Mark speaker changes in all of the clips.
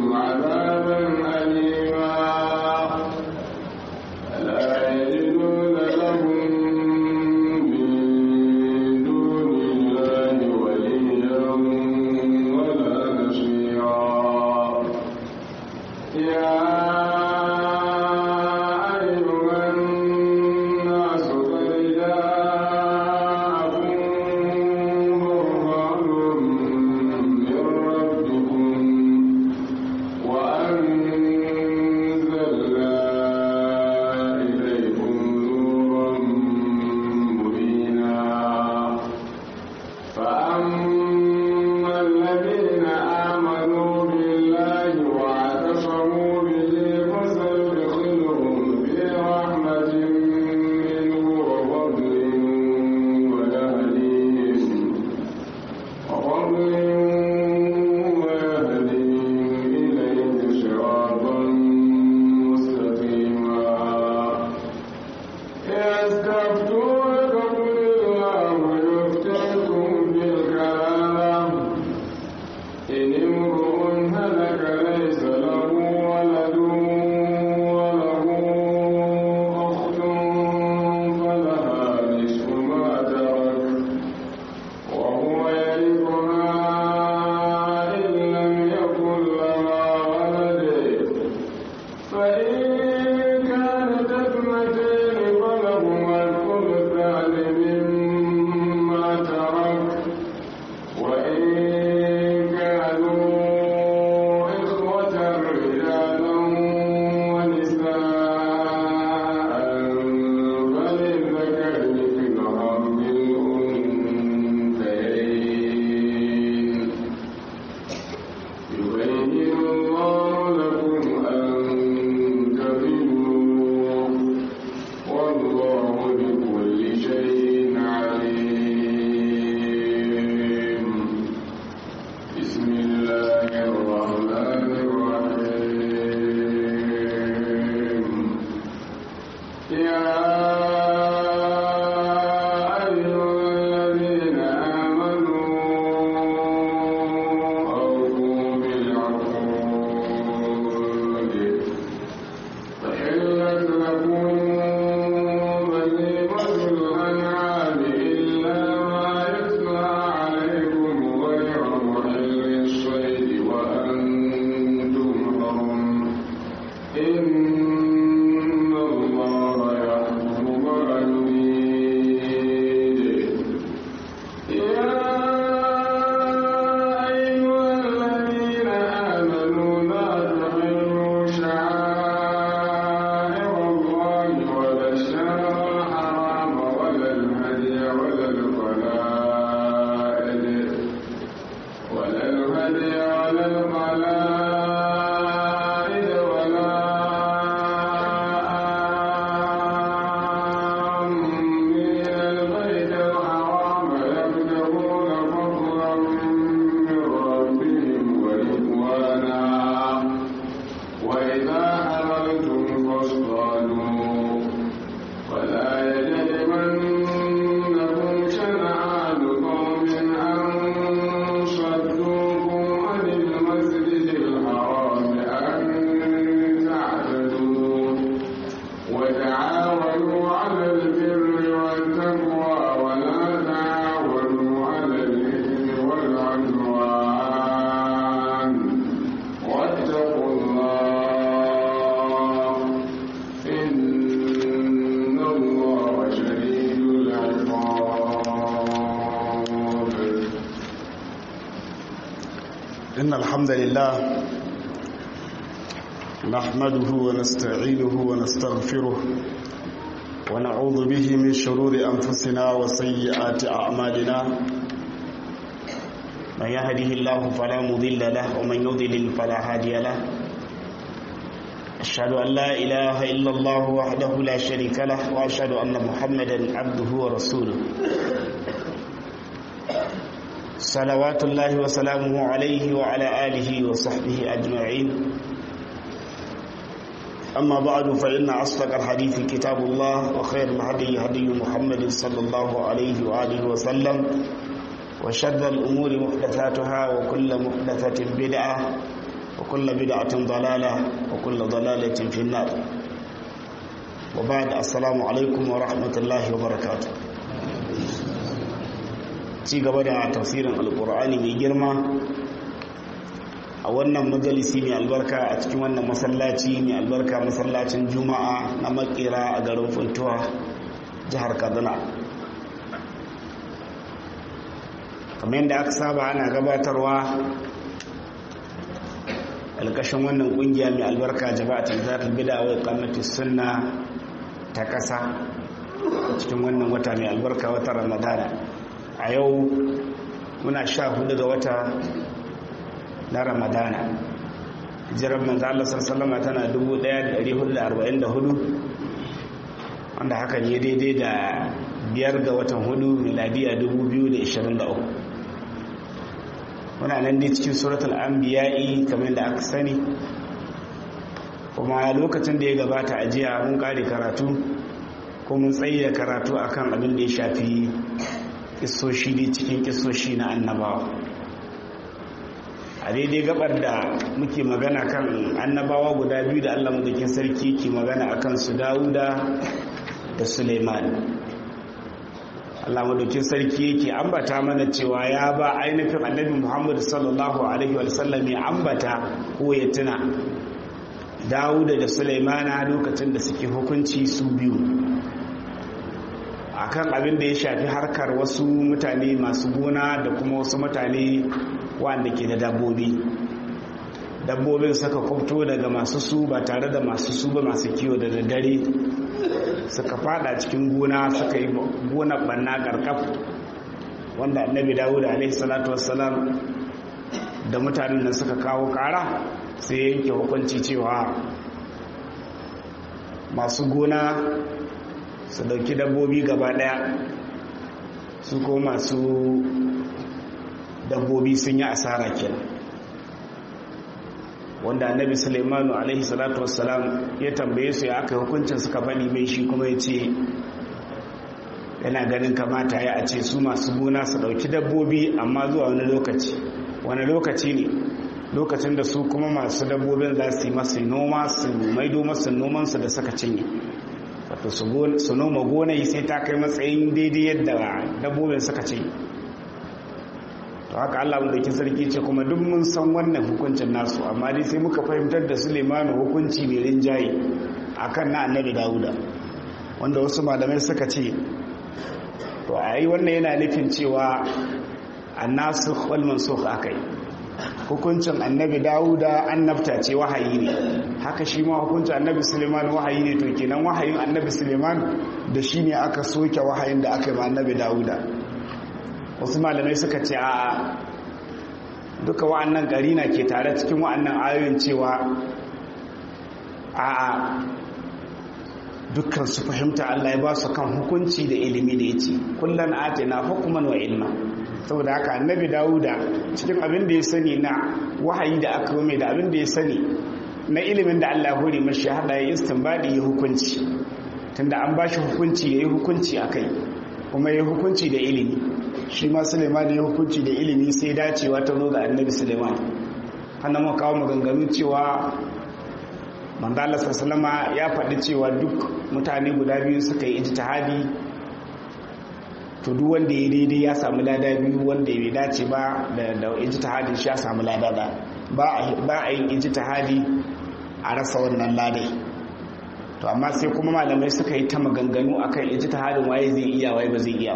Speaker 1: عذابا أليما لا يجدون لهم من دون الله وليا ولا نصيرا يا أيها الناس قد جاءكم برهان من ربكم وأنزلنا إليكم نورا مبينا فأما الذين آمنوا بالله واعتصموا به فسيدخلهم في رحمة منه وفضل ويهديهم وفضل ويهديهم إليه صراطا مستقيما يستفتونك قل الله يفتيكم في الكلام إن امرؤ هلك ليس له ولد وله أخت فلها نصف ما ترك وهو يرثها إن لم يكن لها ولد فإن كانت اثنتين فلهما الثلثان مما ترك وإن كانوا إخوة رجالا ونساء فللذكر مثل حظ الأنثيين يبين الله لكم أن تضلوا والله بكل شيء عليم بسم الله الرحمن الرحيم يا أيها الذين آمنوا أوفوا بالعقود فحلت لكم بهيمة الأنعام إلا ما يتلى عليكم غير محل الصيد وأنتم حرم إن الله يحكم ما يريد يا أيها الذين آمنوا لا تحلوا شعائر الله ولا الشهر الحرام ولا الهدي ولا القلائد ولا الهدي ولا القلائد ولا آمين البيت الحرام يبتغون فضلا من ربهم ورضوانا وإذا حملتم فاصطادوا ولا يجرمنكم شنآن قوم أن صدوكم عن المسجد الحرام أن تعتدوا وتعاونوا على البر والتقوى ولا تعاونوا على الإثم والعدوان واتقوا الله إن الله شديد العقاب
Speaker 2: إن الحمد لله نحمده ونستعينه ونستغفره ونعوذ به من شرور أنفسنا وسيئات أعمالنا من يهده الله فلا مضل له ومن يضلل فلا هادي له أشهد أن لا إله إلا الله وحده لا شريك له وأشهد أن محمدا عبده ورسوله صلوات الله وسلامه عليه وعلى آله وصحبه أجمعين أما بعد فإن أصدق الحديث كتاب الله وخير الهدي هدي محمد صلى الله عليه وآله وسلم وشر الأمور محدثاتها وكل محدثة بدعة وكل بدعة ضلالة وكل ضلالة في النار وبعد السلام عليكم ورحمة الله وبركاته ci gaba da tafsirin alkur'ani mai girma a wannan majalisi mai albarka a cikin wannan masallaci mai albarka masallacin juma'a na makera a garin funtuwa jihar kaduna kamar yadda aka saba ana gabatarwa alkashin wannan kungiya mai albarka jama'atul zatul bid'a wa iqamatus sunna ta kasa cikin wannan wata mai albarka wata ramadana a yau muna sha hudu ga wata na ramadana jiran manzo Allah sallallahu tana 1444 wanda haka ne daidai da biyar ga watan hudu miladiya 2023 muna nan dai cikin suratul anbiya'i kamar da aka sani kuma lokacin da ya gabata a jiya mun kare karatu ko mun tsaye da karatu akan abin da ya shafi kisoshi ne cikin kisoshi na annabawa a daidai gabar da muke magana kan annabawa guda biyu da allah madakin sarki ke magana akan su dawuda da suleiman allah madakin sarki yake ambata mana cewa ya ba ainihin annabi muhammad sallallahu alaihi wasallam ya ambata ko ya tuna dawuda da suleimana lokacin da suke hukunci su biyu akan abin da ya shafi harkar wasu mutane masu gona da kuma wasu mutane wanda ke da dabbobi dabbobin suka kwabto daga masu su ba tare da masu su ba masu kiwo da daddare suka fada cikin gona suka yi gona banna karkaf wanda annabi dawud alaihi salatu wassalam da mutanen nan suka kawo kara sai yanke hukunci cewa masu gona su dauki dabbobi gaba daya su ko masu dabbobi sun yi asara kenan wanda annabi sulaimanu alaihi salatu wassalam ya tambaye su ya aka hukuncin suka faɗi mai shi kuma ya ce yana ganin kamata ya a ce su masu gona su ɗauki dabbobi amma zuwa wani lokaci wani lokaci ne lokacin da su kuma masu dabbobin za su yi masu noma su maido masu nomansu da suka cinye wato su noma gonai sai ta kai matsayin daidai yadda dabbobin suka cinye to haka Allah madaukin sarki ce kuma duk mun san wannan hukuncin nasu amma dai sai muka fahimtar da Suleimanu hukunci mai rinjaye akan na annabi Dawuda wanda wasu malamai suka ce to ai wannan yana nufin cewa annasikh wal mansukh akai hukuncin annabi Dawuda annabta ce wahayi ne haka shi ma hukuncin annabi Suleiman wahayi ne to kenan wahayin annabi Suleiman da shi ne aka soke wahayin da aka yi ma annabi Dawuda wasu malamai suka ce a duka wa'annan karina ke tare cikin wa'annan ayoyin cewa a dukkan su fahimta Allah ya ba su kan hukunci da ilimi da ya ce kullum ate na hukuman wa ilma saboda haka annabi dawuda cikin abin da ya sani na wahayi da aka mai da abin da ya sani na ilimin da Allah ya hore mashi hada ya istinbadi ya hukunci tunda an ba shi hukunci ya yi hukunci a kai kuma ya hukunci da ilimi shi ma suleiman ya hukunci da ilimi sai dacewa ta zo ga annabi suleiman hannun mu kawo maganganu cewa mandala sassalama ya faɗi cewa duk mutane guda biyu suka yi ijtihadi to duk wanda ya daidai ya samu lada biyu wanda ya dace ba da ijtihadin shi ya samu lada da ba a yin ijtihadi a rasa wannan ladai to amma sai kuma malamai suka yi ta maganganu akan ijtihadin waye zai iya waye ba zai iya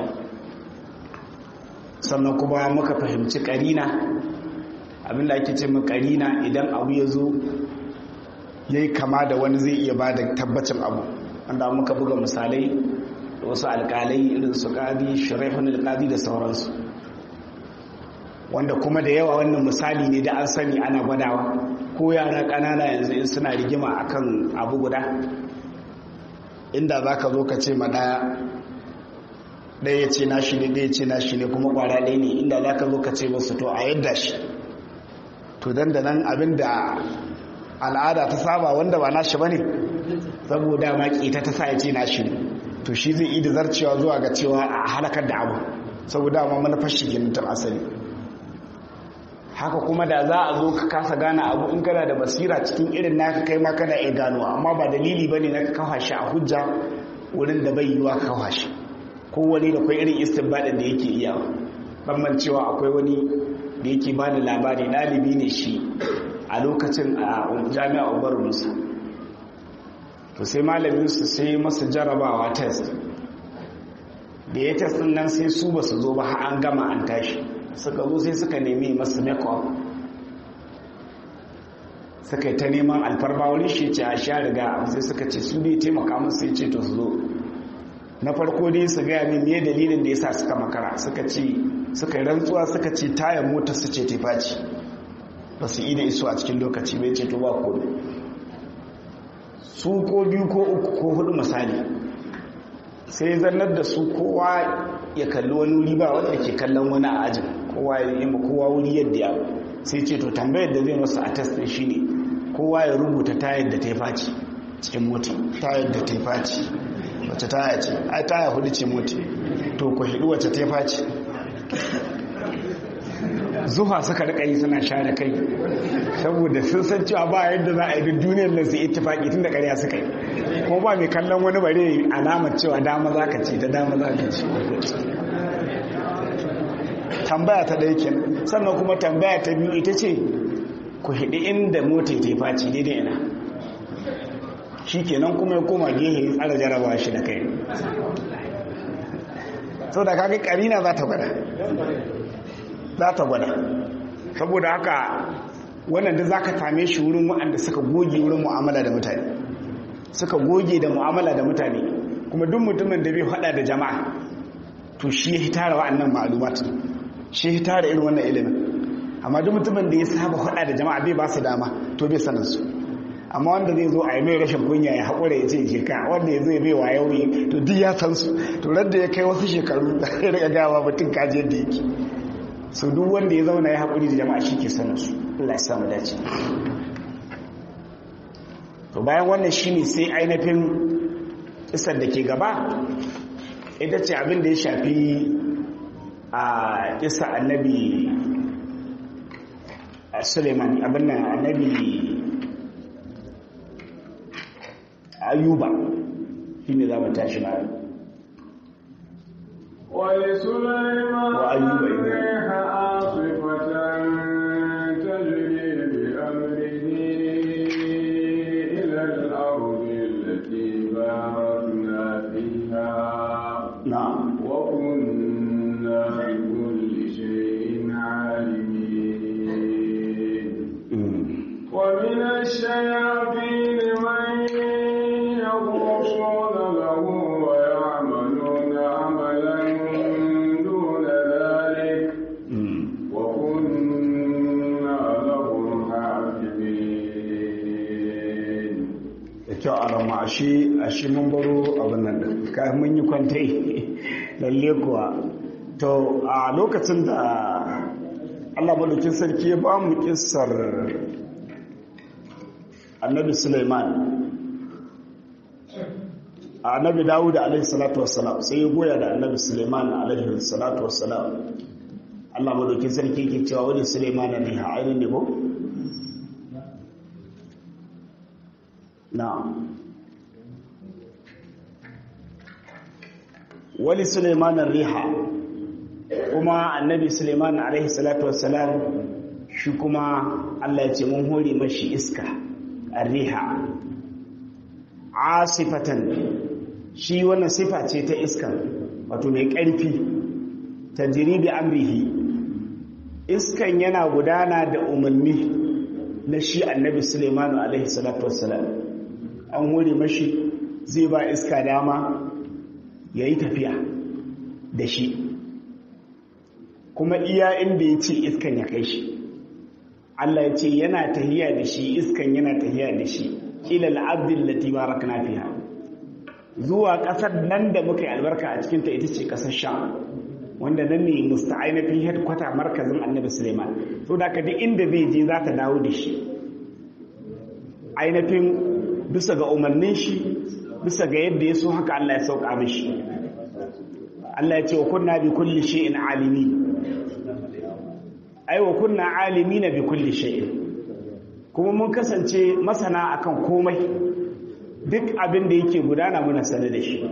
Speaker 2: sannan kuma muka fahimci karina abinda ake ce mu karina idan abu ya zo yayi kama da wani zai iya ba da tabbacin abu wanda muka buga misalai da wasu alkalai irin su qadi shuraihun alqadi da sauransu wanda kuma da yawa wannan misali ne da an sani ana gwadawa ko yara ƙanana yanzu in suna rigima akan abu guda inda za ka zo ka ce ma ɗaya ɗaya ce na shi ne ɗaya ce na shi ne kuma ƙwara ɗaya ne inda za ka zo ka ce masu to a yadda shi to dan da nan abin da al'ada ta saba wanda ba nashi ba ne saboda ma ƙeta ta sa ya ce nashi ne to shi zai da zarcewa zuwa ga cewa a halakar da abu saboda ma manufar shi kenan tun asali haka kuma da za a zo ka kasa gane abu in kana da basira cikin irin naka kai ma kana iya gano amma ba dalili bane na kawo shi a hujja wurin da bai yiwa kawo shi kowane da kwai irin istinbadin da yake iya ban cewa akwai wani da yake bani labari ɗalibi ne shi a lokacin a jami'a umar musa to sai malaminsu sai masu jarabawa test da ya test nan sai su ba su zo ba har an gama an tashi suka zo sai suka nemi masu make-up suka yi ta neman alfarma wani shi ce a sha riga sai suka ce su ne taimaka musu sai ce to su zo na farko dai su gaya min me dalilin da ya sa suka makara suka ce suka yi rantsuwa suka ce tayar motar su ce tefaci ba su yi da iso a cikin lokaci bai ce to ba ko su ko biyu ko uku ko hudu misali sai zannar da su kowa ya kalli wani wuri ba wanda ke kallon wani a ajin kowa ya yi kowa wuri yadda ya sai ce to tambayar da zai masu a test din shine kowa ya rubuta tayar da ta yi faci cikin mota tayar da ta yi faci wacce taya ce ai taya hudu ce mota to ku hidu wacce ta yi faci zuwa suka rika yi suna share kai saboda sun san cewa ba yadda za a yi duk duniyar nan su ittifaki tun da ƙarya suka yi kuma ba mai kallon wani bare alamar cewa dama za ka ce ta dama za ka ce tambaya ta ɗaya kenan sannan kuma tambaya ta biyu ita ce ku hidi inda mota ta faci daidai ina shi kenan kuma ya koma gehe tsara jarabawa shi da kai sau da kaga karina za ta gwada za ta gwada saboda haka wannan da za ka same shi wurin waɗanda suka goge wurin mu'amala da mutane suka goge da mu'amala da mutane kuma duk mutumin da bai hada da jama'a to shi ya tara wa'annan ma'alumat shi ya tara irin wannan ilimin amma duk mutumin da ya saba hada da jama'a bai ba su dama to bai sanin su amma wanda zai zo a yi mai rashin kunya ya haƙura ya ce je ka wanda ya zai bai wa yau to duk ya san su to radda ya kai wasu shekaru da ya riga gawa mutum kaji yadda yake so duk wanda ya zauna ya haƙuri da jama'a shi ke sanin su Allah ya samu dace to bayan wannan shine sai ainihin isar da ke gaba ita ce abin da ya shafi a isa annabi suleiman abin nan annabi ayuba shi ne za mu tashi na
Speaker 1: ولسليمان
Speaker 2: وأيوب إذ-
Speaker 1: الريح عاصفة تجري بأمره إلى الأرض التي باركنا فيها
Speaker 2: na'am
Speaker 1: وكنا بكل شيء عالمين
Speaker 2: Mm.
Speaker 1: ومن الشياطين من يغوصون له ويعملون عملا دون ذلك
Speaker 2: Mm.
Speaker 1: وكنا لهم حافظين
Speaker 2: da kyau a rama ashe ashe mun baro abin nan da ka mun yi kwantai lalle kuwa to a lokacin da Allah madaukin sarki ya ba mu kissar annabi Sulaiman annabi Dawud alaihi salatu wassalam sai ya goya da annabi Sulaiman alaihi salatu wassalam Allah madaukin sarki yake cewa wani Sulaiman ne ha ainihin ne ko na'am wali Sulaiman riha kuma annabi Sulaiman alaihi salatu wassalam shi kuma Allah ya ce mun hore mashi iska riha asifatan shi wannan sifa ce ta iska wato mai ƙarfi tajri bi amrihi iskan yana gudana da umarni na shi annabi Sulaiman alaihi salatu wassalam an hore mashi zai ba iska dama ya yi tafiya da shi kuma iya inda ya ce iskan ya kai shi Allah ya ce yana tahiya da shi iskan yana tahiya da shi ilal abdin lati barakna fiha zuwa ƙasar nan da muka yi albarka a cikinta ita ce ƙasar sham wanda nan ne musta'ainafin headquarter markazin annabi suleiman so da ka duk inda zai je za ta dawo da shi ainihin bisa ga umarnin shi bisa ga yadda ya so haka Allah ya sauka mishi Allah ya ce wa kunna bi kulli shay'in alimi ai wa kunna alimina bi kulli shay'in kuma mun kasance masana akan komai duk abin da yake gudana muna sane da shi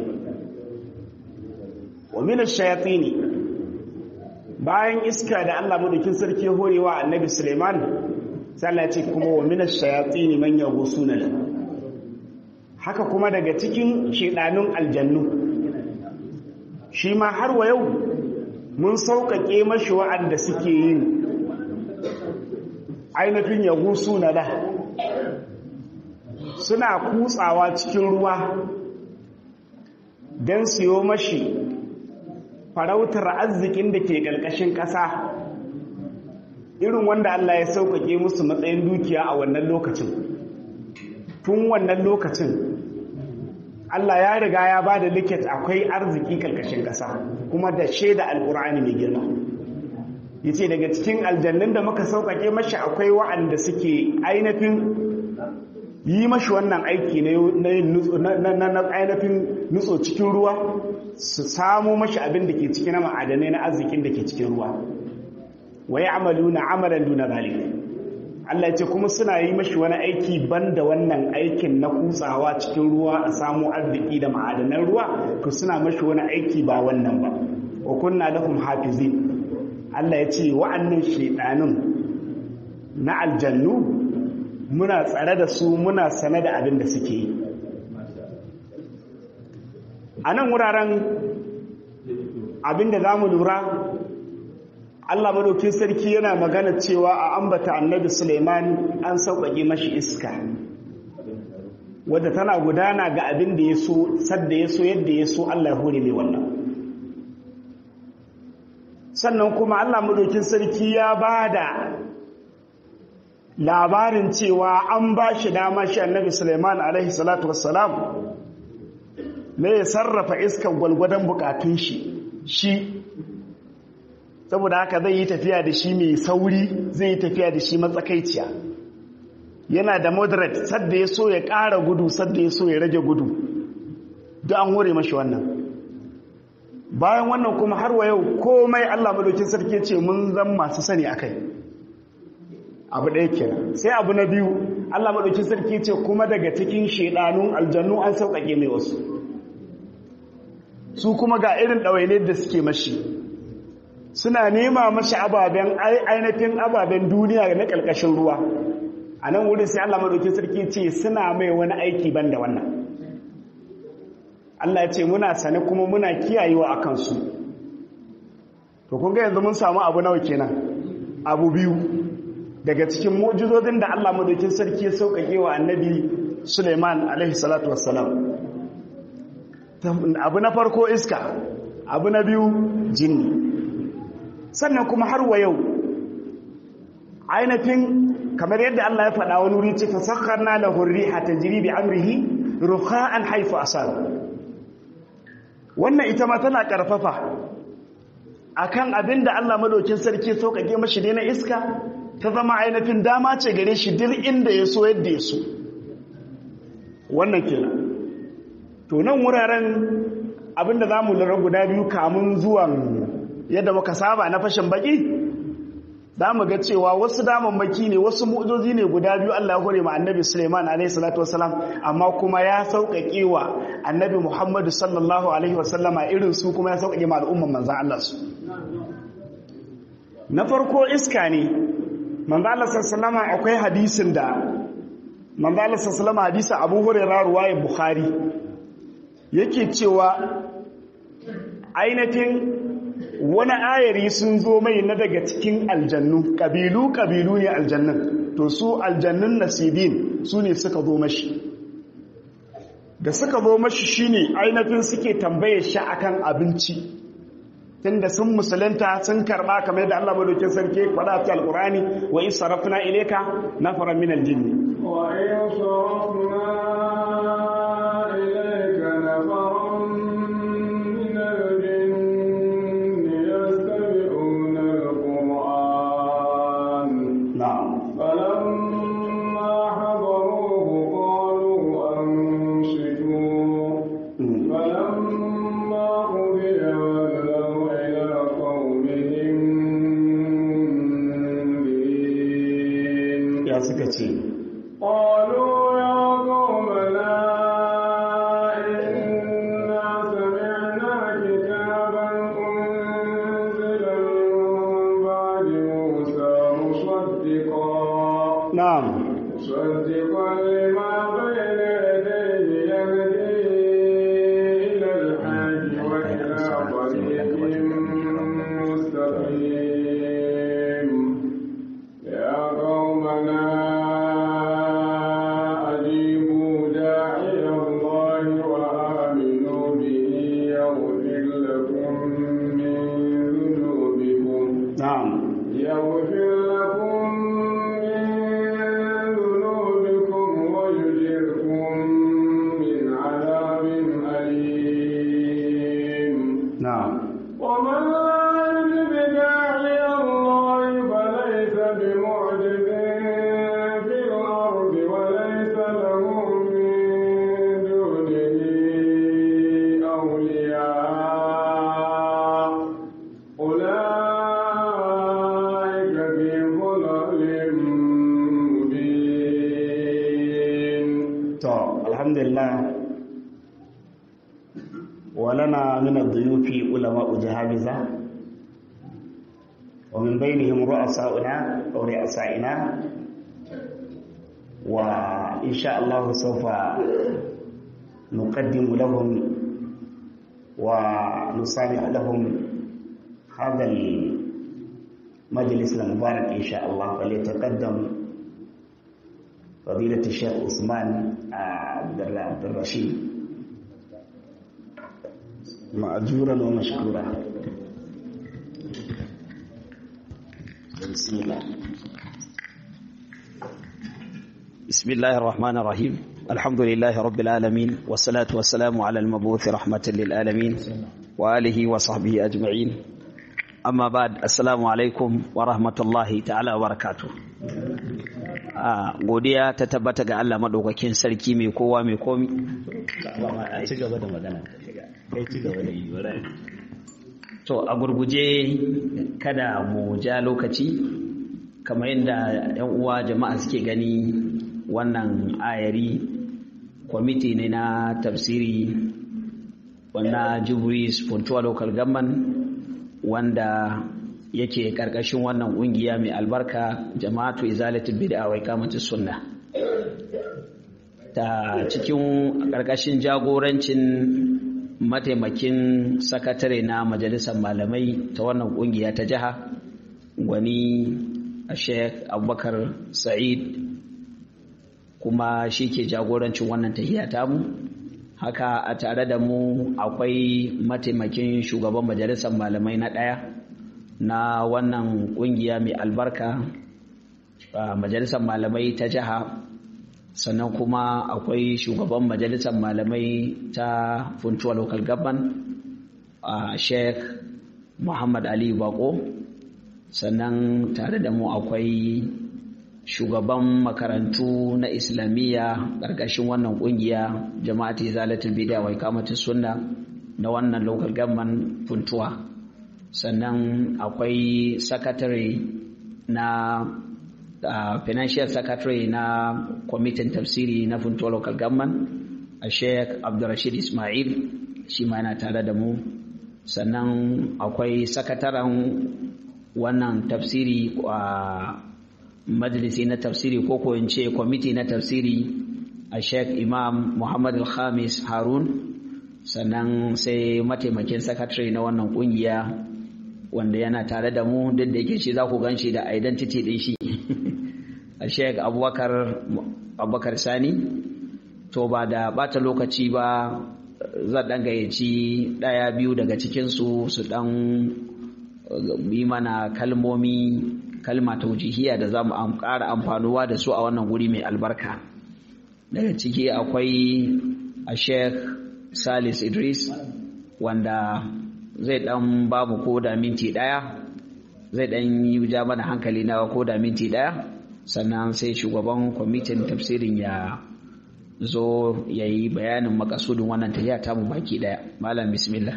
Speaker 2: wa min ash-shayatin bayan iska da Allah madaukin sarki horewa annabi Suleiman sai Allah ya ce kuma wa min ash-shayatin man yaghusuna lahu haka kuma daga cikin shedanun aljannu shi ma har wa yau mun sauƙaƙe mashi wa'anda suke yin ainihin yaghusuna lahu suna kutsawa cikin ruwa don siyo mashi farautar arzikin da ke ƙarƙashin ƙasa irin wanda Allah ya sauƙaƙe musu matsayin dukiya a wannan lokacin tun wannan lokacin Allah ya riga ya ba da liket akwai arziki ƙarƙashin ƙasa kuma da shaida alƙur'ani mai girma yace daga cikin aljannun da muka sauƙaƙe mashi akwai wa'anda suke ainihin yi mashi wannan aiki na ainihin nutso cikin ruwa su samu mashi abin da ke cikin ma'adanai na arzikin da ke cikin ruwa wai amalu na amalan duna zalik Allah ya ce kuma suna yi mashi wani aiki banda wannan aikin na kutsawa cikin ruwa a samu arziki da ma'adanan ruwa to suna mashi wani aiki ba wannan ba wa kunna lahum hafizin Allah ya ce wa'annan shedanun na aljannu muna tsare da su muna sane da abin da suke yi a nan wuraren abin da za mu lura allah madaukin sarki yana magana cewa a ambata annabi suleiman an sauƙaƙe mashi iska wadda tana gudana ga abin da ya so sadda ya so yadda ya so allah ya hore mai wannan sannan kuma allah madaukin sarki ya ba da labarin cewa an ba shi dama shi annabi Suleiman alaihi salatu wassalam ne ya sarrafa iskar gwalgwadon bukatun shi shi saboda haka zai yi tafiya da shi mai sauri zai yi tafiya da shi matsakaiciya yana da moderate sadda ya so ya ƙara gudu sadda ya so ya rage gudu duk an hore mashi wannan bayan wannan kuma har wa yau komai Allah madaukin sarki ce mun zan masu sani akai abu ɗaya kenan sai abu na biyu Allah maɗauki sarki ce kuma daga cikin shaidanun aljannu an sauƙaƙe mai wasu su kuma ga irin ɗawaine da suke mashi suna nema mashi ababen ainihin ababen duniya na ƙarƙashin ruwa a nan wurin sai Allah maɗauki sarki ce suna mai wani aiki ban da wannan Allah ya ce muna sane kuma muna kiyayewa a kansu to kun ga yanzu mun samu abu nawa kenan abu biyu daga cikin mu'jizozin da Allah madaukin sarki ya sauƙaƙe wa annabi Suleiman alaihi salatu wassalam abu na farko iska abu na biyu jinni sannan kuma har wa yau ainihin kamar yadda Allah ya faɗa wani wuri ce fasakharna lahu riha tajri bi amrihi rukha'an haythu asab wannan ita ma tana karfafa akan abinda Allah madaukin sarki sauƙaƙe mashi ne na iska ta zama ainihin dama ce gare shi duk inda ya so yadda ya so wannan kenan to nan wuraren abinda za mu lura guda biyu kamun zuwan yadda muka saba na fashin baki za mu ga cewa wasu damammaki ne wasu mu'ujoji ne guda biyu Allah ya hore ma annabi Suleiman alaihi salatu wasalam amma kuma ya sauƙaƙe wa annabi Muhammadu sallallahu alaihi wasallama irin su kuma ya sauƙaƙe ma al'umman manzan Allah su na farko iska ne manzala sassalama akwai hadisin da manzala sassalama hadisin abu hurera ruwaye bukhari yake cewa ainihin wani ayari sun zo mai na daga cikin aljannu ƙabilu-ƙabilu ne aljannun to su aljannun nasibin su ne suka zo mashi da suka zo mashi shine ainihin suke tambaye shi akan abinci tunda sun musulunta sun karba kamar yadda Allah madaukin sarki faɗa ta alqurani wa in sarafna ilayka nafaran min aljinn
Speaker 1: wa in sarafna ilayka nafaran min aljinn yastami'una alquran
Speaker 2: na'am
Speaker 1: falamma hadaruhu qalu ansitu فلما قضي ولوا إلى قومهم مصدقا لما بين يديه يهدي إلى الحج وإلى طريق مستقيم يا قومنا أجيبوا داعي الله وآمنوا به يغفر لكم من ذنوبكم
Speaker 2: na'am
Speaker 1: يغفر لكم من ذنوبكم ويجركم من عذاب أليم
Speaker 2: na'am
Speaker 1: ومن لا يجب داعي الله فليس بمعجز في الأرض وليس له من دونه أولياء أولئك في ضلال مبين
Speaker 2: to alhamdulillah ولنا من الضيوف علماء جهابذة ومن بينهم رؤساؤنا أو رؤسائنا وإن شاء الله سوف نقدم لهم ونسامح لهم هذا المجلس المبارك إن شاء الله فليتقدم فضيلة الشيخ عثمان عبد الله عبد الرشيد مأجورا ومشكورا بسم الله
Speaker 3: بسم الله الرحمن الرحيم الحمد لله رب العالمين والصلاة والسلام على المبعوث رحمة للعالمين وآله وصحبه أجمعين أما بعد السلام عليكم ورحمة الله تعالى وبركاته a godiya ta tabbata ga Allah madaukakin sarki mai kowa mai komi
Speaker 2: a ci gaba da magana kai ci gaba da yi
Speaker 3: to a gurguje kada mu ja lokaci kamar yadda yan uwa jama'a suke gani wannan ayari kwamiti ne na tafsiri wannan jubris puntuwa local government wanda yake karkashin wannan kungiya mai albarka jama'atu izalatul bid'a wa iqamatus sunna ta cikin karkashin jagorancin mataimakin sakatare na majalisar malamai ta wannan kungiya ta jiha gwani sheikh abubakar sa'id kuma shi ke jagorancin wannan tahiya tamu haka a tare da mu akwai mataimakin shugaban majalisar malamai na ɗaya na wannan kungiya mai albarka a majalisar malamai ta jiha sannan kuma akwai shugaban majalisar malamai ta funtuwa local government a sheikh muhammad ali bako sannan tare da mu akwai shugaban makarantu na islamiyya ƙarƙashin wannan ƙungiya jama'ati zalatul bid'a wa iqamatus sunna na wannan local government funtuwa sannan akwai sakatare na uh, financial secretary na kwamitin tafsiri na funtuwa local government a sheikh abdurrashid ismail shi ma yana tare da mu sannan akwai sakataren wannan tafsiri a majalisi na tafsiri ko ko in ce kwamiti na tafsiri a sheikh imam muhammad al-khamis harun sannan sai mataimakin sakatare na wannan kungiya wanda yana tare da mu duk da yake shi za ku gan shi da identity din shi a sheik abubakar abubakar sani to ba da bata lokaci ba zan dan gayyaci daya biyu daga cikinsu su dan yi mana kalmomi kalma taujihiya da za mu ƙara amfanuwa da su a wannan guri mai albarka daga ciki akwai a sheik salis idris wanda zai dan ba mu ko da minti daya zai dan yi ja mana hankali na ko da minti daya sannan sai shugaban kwamitin tafsirin ya zo ya yi bayanin makasudin wannan tafiya ta mu baki daya malam bismillah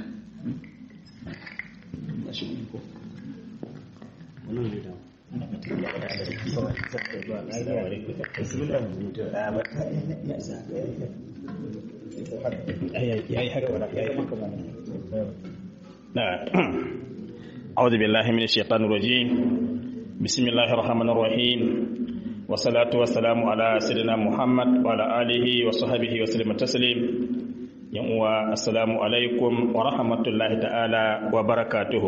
Speaker 4: أعوذ بالله من الشيطان الرجيم بسم الله الرحمن الرحيم wasalatu wasalamu ala sayyidina Muhammad wa ala alihi wa sahbihi wa sallam taslim yan uwa assalamu alaikum wa rahmatullahi ta'ala wa barakatuhu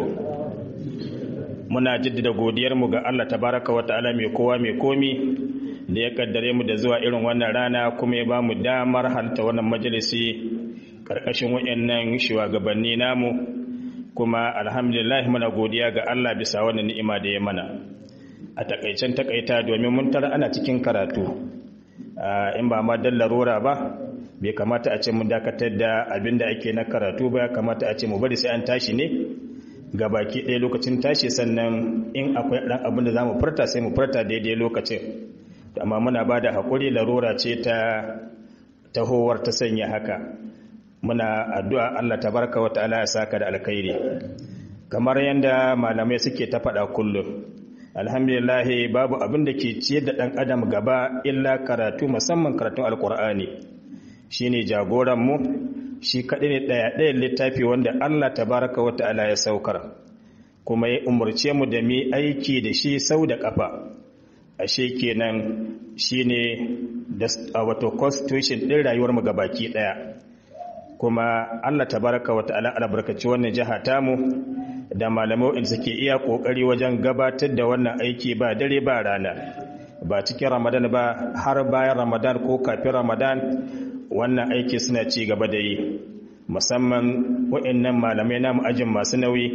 Speaker 4: muna jaddada godiyar mu ga Allah tabaraka wa ta'ala mai kowa mai komi da ya kaddare mu da zuwa irin wannan rana kuma ya ba mu damar halta wannan majalisi karkashin wayannan shugabanni namu kuma alhamdulillah muna godiya ga Allah bisa wannan ni'ima da ya mana a takaicen takaita domin mun tara ana cikin karatu in ba ma dallarora ba bai kamata a ce mun dakatar da abin da ake na karatu ba ya kamata a ce mu bari sai an tashi ne ga baki ɗaya lokacin tashi sannan in akwai ɗan abin da za mu furta sai mu furta daidai lokacin amma muna ba da haƙuri larura ce ta tahowar ta sanya haka muna addu'a Allah ta baraka wa ta'ala ya saka da alkhairi kamar yadda malamai suke ta faɗa kullum alhamdulillah babu abin da ke ciyar da ɗan adam gaba illa karatu musamman karatun alkur'ani shine jagoran mu shi kaɗai ne ɗaya ɗayan littafi wanda Allah ta baraka wa ta'ala ya saukar kuma ya umarce mu da mu aiki da shi sau da ƙafa ashe kenan shine da wato constitution ɗin rayuwar mu gabaki ɗaya kuma Allah tabaraka wa ta'ala albarkaci wannan jiha tamu da malamai in suke iya kokari wajen gabatar da wannan aiki ba dare ba rana ba cikin Ramadan ba har bayan Ramadan ko kafin Ramadan wannan aiki suna ci gaba da yi musamman waɗannan malamai namu ajin masu nauyi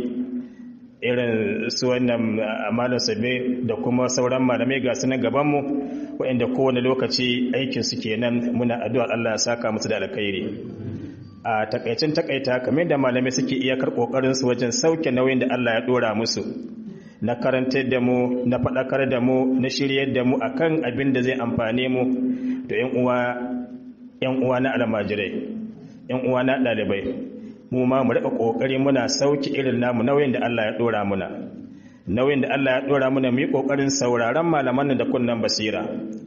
Speaker 4: irin su wannan malam sabe da kuma sauran malamai ga su na gabanmu waɗanda kowane lokaci aikin su kenan muna addu'ar Allah ya saka musu da alkhairi a takaicin takaita kamar da malamai suke iyakar kokarin su wajen sauke nauyin da Allah ya dora musu na karantar da mu na faɗakar da mu na shiryar da mu akan abin da zai amfane mu to yan uwa yan uwa na almajirai yan uwa na ɗalibai mu ma mu rika kokari muna sauki irin namu nauyin da Allah ya dora muna nauyin da Allah ya dora muna mu yi kokarin sauraron malaman da kunnan basira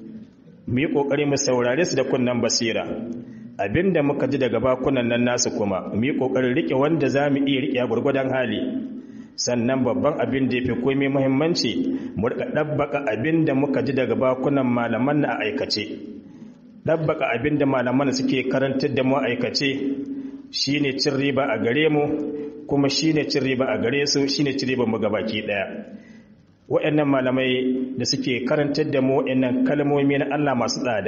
Speaker 4: mu yi kokari mu saurare su da kunnan basira abinda muka ji daga bakunan nan nasu kuma mu yi kokarin rike wanda zamu iya rike gurgudan hali sannan babban abin da yafi komai muhimmanci mu rika dabbaka abinda muka ji daga bakunan malaman na aikace dabbaka abinda malaman suke karantar da mu aikace shi ne cin riba a gare mu kuma shi ne cin riba a gare su shi ne cin riba mu gabaki ɗaya waɗannan malamai da suke karantar da mu waɗannan kalmomi na Allah masu tsada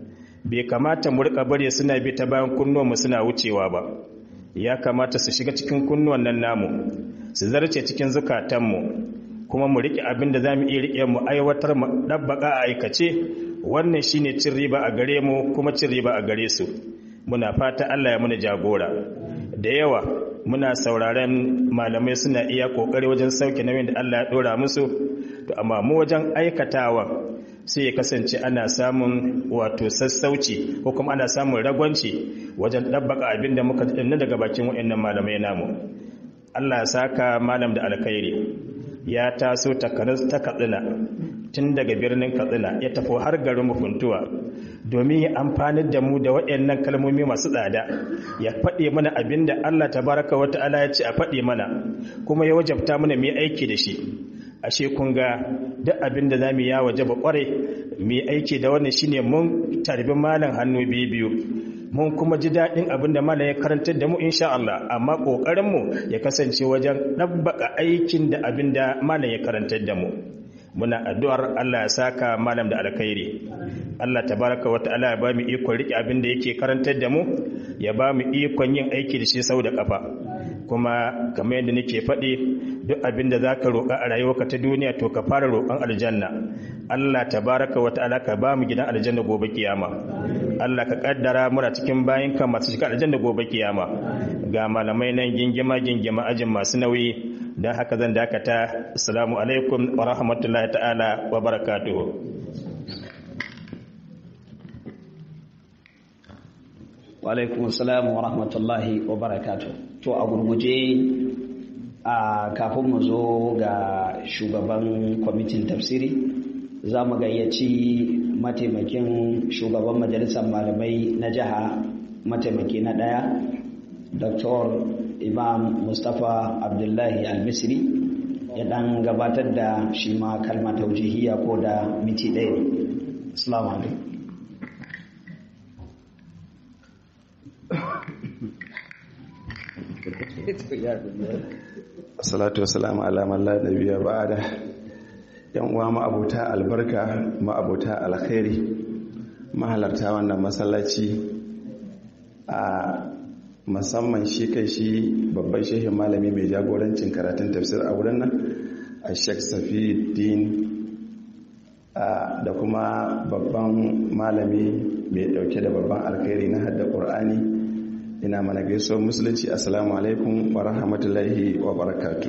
Speaker 4: bai kamata mu rika bare suna bi ta bayan kunnuwan mu suna wucewa ba ya kamata su shiga cikin kunnuwan nan namu su zarce cikin zukatan mu kuma mu rike abin da zamu iya rike mu aiwatar mu dabbaka a aikace wannan shine cin riba a gare mu kuma cin riba a gare su muna fata Allah ya muna jagora da yawa muna sauraren malamai suna iya kokari wajen sauke nauyin da Allah ya dora musu to amma mu wajen aikatawa sai ya kasance ana samun wato sassauci ko kuma ana samun ragwanci wajen dabbaka abin da muka dinna daga bakin waɗannan malamai namu Allah ya saka malam da alkhairi ya taso takanas ta katsina tun daga birnin katsina ya tafi har garin mufuntuwa domin ya amfanar da mu da waɗannan kalmomi masu tsada ya faɗe mana abin da Allah tabaraka wa ta'ala ya ce a faɗe mana kuma ya wajabta mana mu yi aiki da shi ashe kun ga duk abin da zamu ya wajaba kware mu yi aiki da wannan shine mun tarbi malam hannu biyu biyu mun kuma ji daɗin abin da malam ya karantar da mu insha Allah amma ƙoƙarin mu ya kasance wajen ɗabbaka aikin da abin da malam ya karantar da mu muna addu'ar Allah ya saka malam da alkhairi Allah tabaraka wa ta'ala ya ba mu ikon rike abin da yake karantar da mu ya ba mu ikon yin aiki da shi sau da kafa kuma kamar yadda nake faɗi duk abin da zaka roƙa a rayuwarka ta duniya to ka fara roƙon aljanna Allah tabaraka wa ta'ala ka ba mu gidan aljanna gobe kiyama Allah ka kaddara muna cikin bayinka masu shiga aljanna gobe kiyama ga malamai nan gingima gingima ajin masu nauyi don haka zan dakata assalamu alaikum wa rahmatullahi ta'ala wa barakatuhu
Speaker 3: wa alaikum assalam wa rahmatullahi wa barakatuhu to a gurguje a kafin mu zo ga shugaban kwamitin tafsiri za mu gayyaci mataimakin shugaban majalisar malamai na jiha mataimaki na ɗaya dr imam mustapha abdullahi al-misri ya dan gabatar da shi ma kalma taujihiyya ko da miti ɗaya assalamu alaikum
Speaker 5: salatu wasalamu ala man la nabiyya ba'da yan uwa ma'abuta albarka ma'abuta alkhairi mahalarta wannan masallaci a musamman shi kai shi babban shehin malami mai jagorancin karatun tafsir a wurin nan a sheikh safiuddin da kuma babban malami mai dauke da babban alkhairi na hadda qur'ani ina mana gaisuwar musulunci assalamu alaikum wa rahmatullahi wa barakatu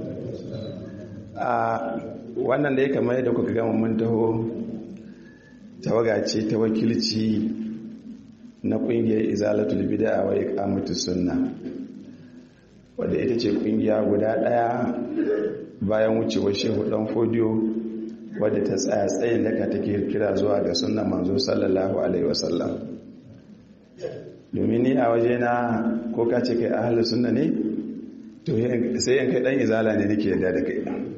Speaker 5: a wannan da ya kamar yadda kuka gama mun taho tawaga ce ta wakilci na kungiyar izalatul bid'a wa iqamatus sunna wadda ita ce kungiya guda daya bayan wucewar shehu dan fodiyo wadda ta tsaya tsayin daka take kira zuwa ga sunnan manzo sallallahu alaihi wasallam domin ni a waje na ko ka ce kai ahalus sunna ne to sai yan kai dan izala ne nake yadda da kai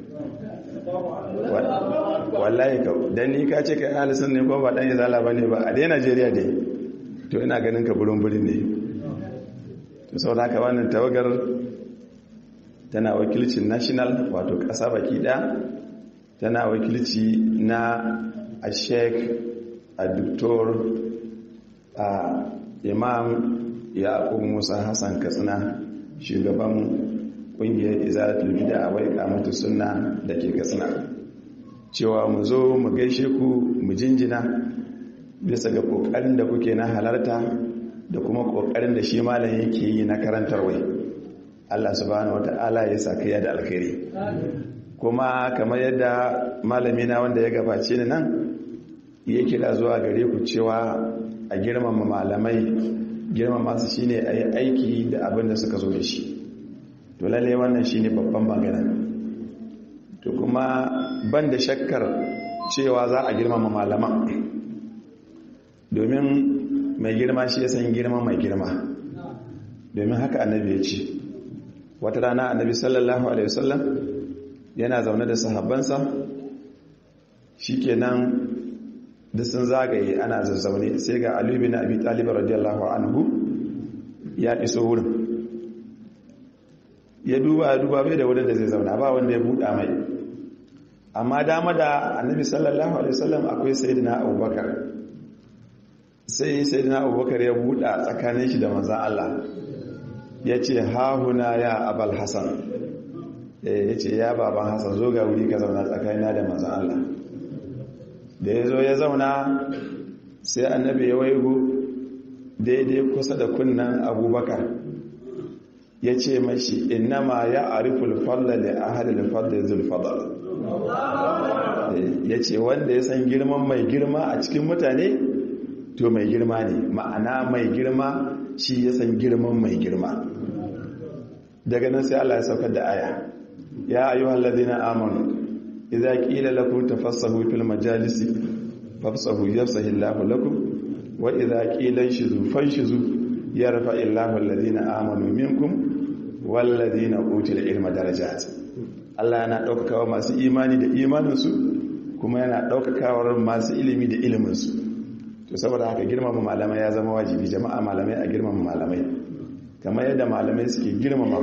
Speaker 5: wallahi ka dan ni ka ce kai ahalus sunna ne ko ba dan izala bane ba a dai Najeriya dai to ina ganin ka burin burin ne to saboda haka wannan tawagar tana wakilcin national wato kasa baki daya tana wakilci na a sheik a doktor a imam yaqub musa hassan katsina shugaban kungiyar izalatul bid'a wa iqamatus sunna dake katsina cewa mu zo mu gaishe ku mu jinjina bisa ga kokarin da kuke na halarta da kuma kokarin da shi malam yake yi na karantarwa Allah subhanahu wata'ala ya saka ya da alkhairi kuma kamar yadda malami na wanda ya gabace ni nan ya kira zuwa gare ku cewa a girmama malamai girmama su shine a yi aiki da abin da suka zo da shi to lalle wannan shine babban magana to kuma ban da shakkar cewa za a girmama malaman domin mai girma shi ya san girma mai girma domin haka annabi ya ce wata rana annabi sallallahu alaihi wasallam yana zaune da sahabbansa shikenan duk sun zagaye ana zazzaune sai ga Ali bin Abi Talib radiyallahu anhu ya iso wurin ya duba ya duba bai da wurin da zai zauna ba wanda ya buɗa mai amma dama da Annabi sallallahu alaihi wasallam akwai sayyidina Abubakar sai sayyidina Abubakar ya buɗa tsakanin shi da manzon Allah ya ce ha huna ya Abul Hasan ya ce ya baban Hassan zo ga wuri ka zauna tsakanina da manzon Allah da ya zo ya zauna sai annabi ya waigo daidai kusa da kunnan abubakar ya ce mashi innama ya ariful falla da ahalil falla zulfadar ya ce wanda ya san girman mai girma a cikin mutane to mai girma ne ma'ana mai girma shi ya san girman mai girma daga nan sai Allah ya saukar da aya ya ayyuhal ladina amanu idza qila lakum tafassahu fil majalisi fafsahu yafsahu Allahu lakum wa idza qila shizu fanshizu yarfa Allahu alladhina amanu minkum wal ladina utul ilma darajat Allah yana daukakawa masu imani da imaninsu kuma yana daukakawa masu ilimi da iliminsu to saboda haka girmama malamai ya zama wajibi jama'a malamai a girmama malamai kamar yadda malamai suke girmama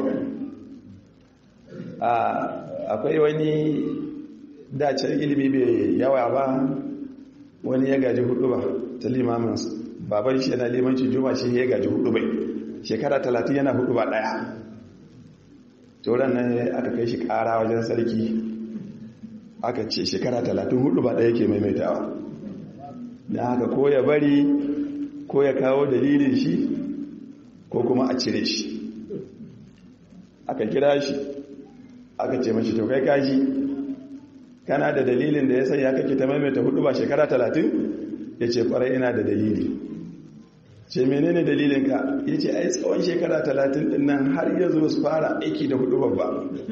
Speaker 5: akwai wani dacen ilimi bai yawa ba wani ya gaji hudu ba ta limamin baban shi yana limanci juma shi ya gaji hudu bai shekara talatin yana hudu ba daya turan nan aka kai shi kara wajen sarki aka ce shekara talatin hudu ba daya ke maimaitawa da haka ko ya bari ko ya kawo dalilin shi ko kuma a cire shi aka kira shi aka ce mashi to kai kaji kana da dalilin da ya sanya kake ta maimaita hudu ba shekara talatin ya ce kwarai ina da dalili ce menene dalilinka ya ce ai tsawon shekara talatin din nan har yanzu su fara aiki da hudu babba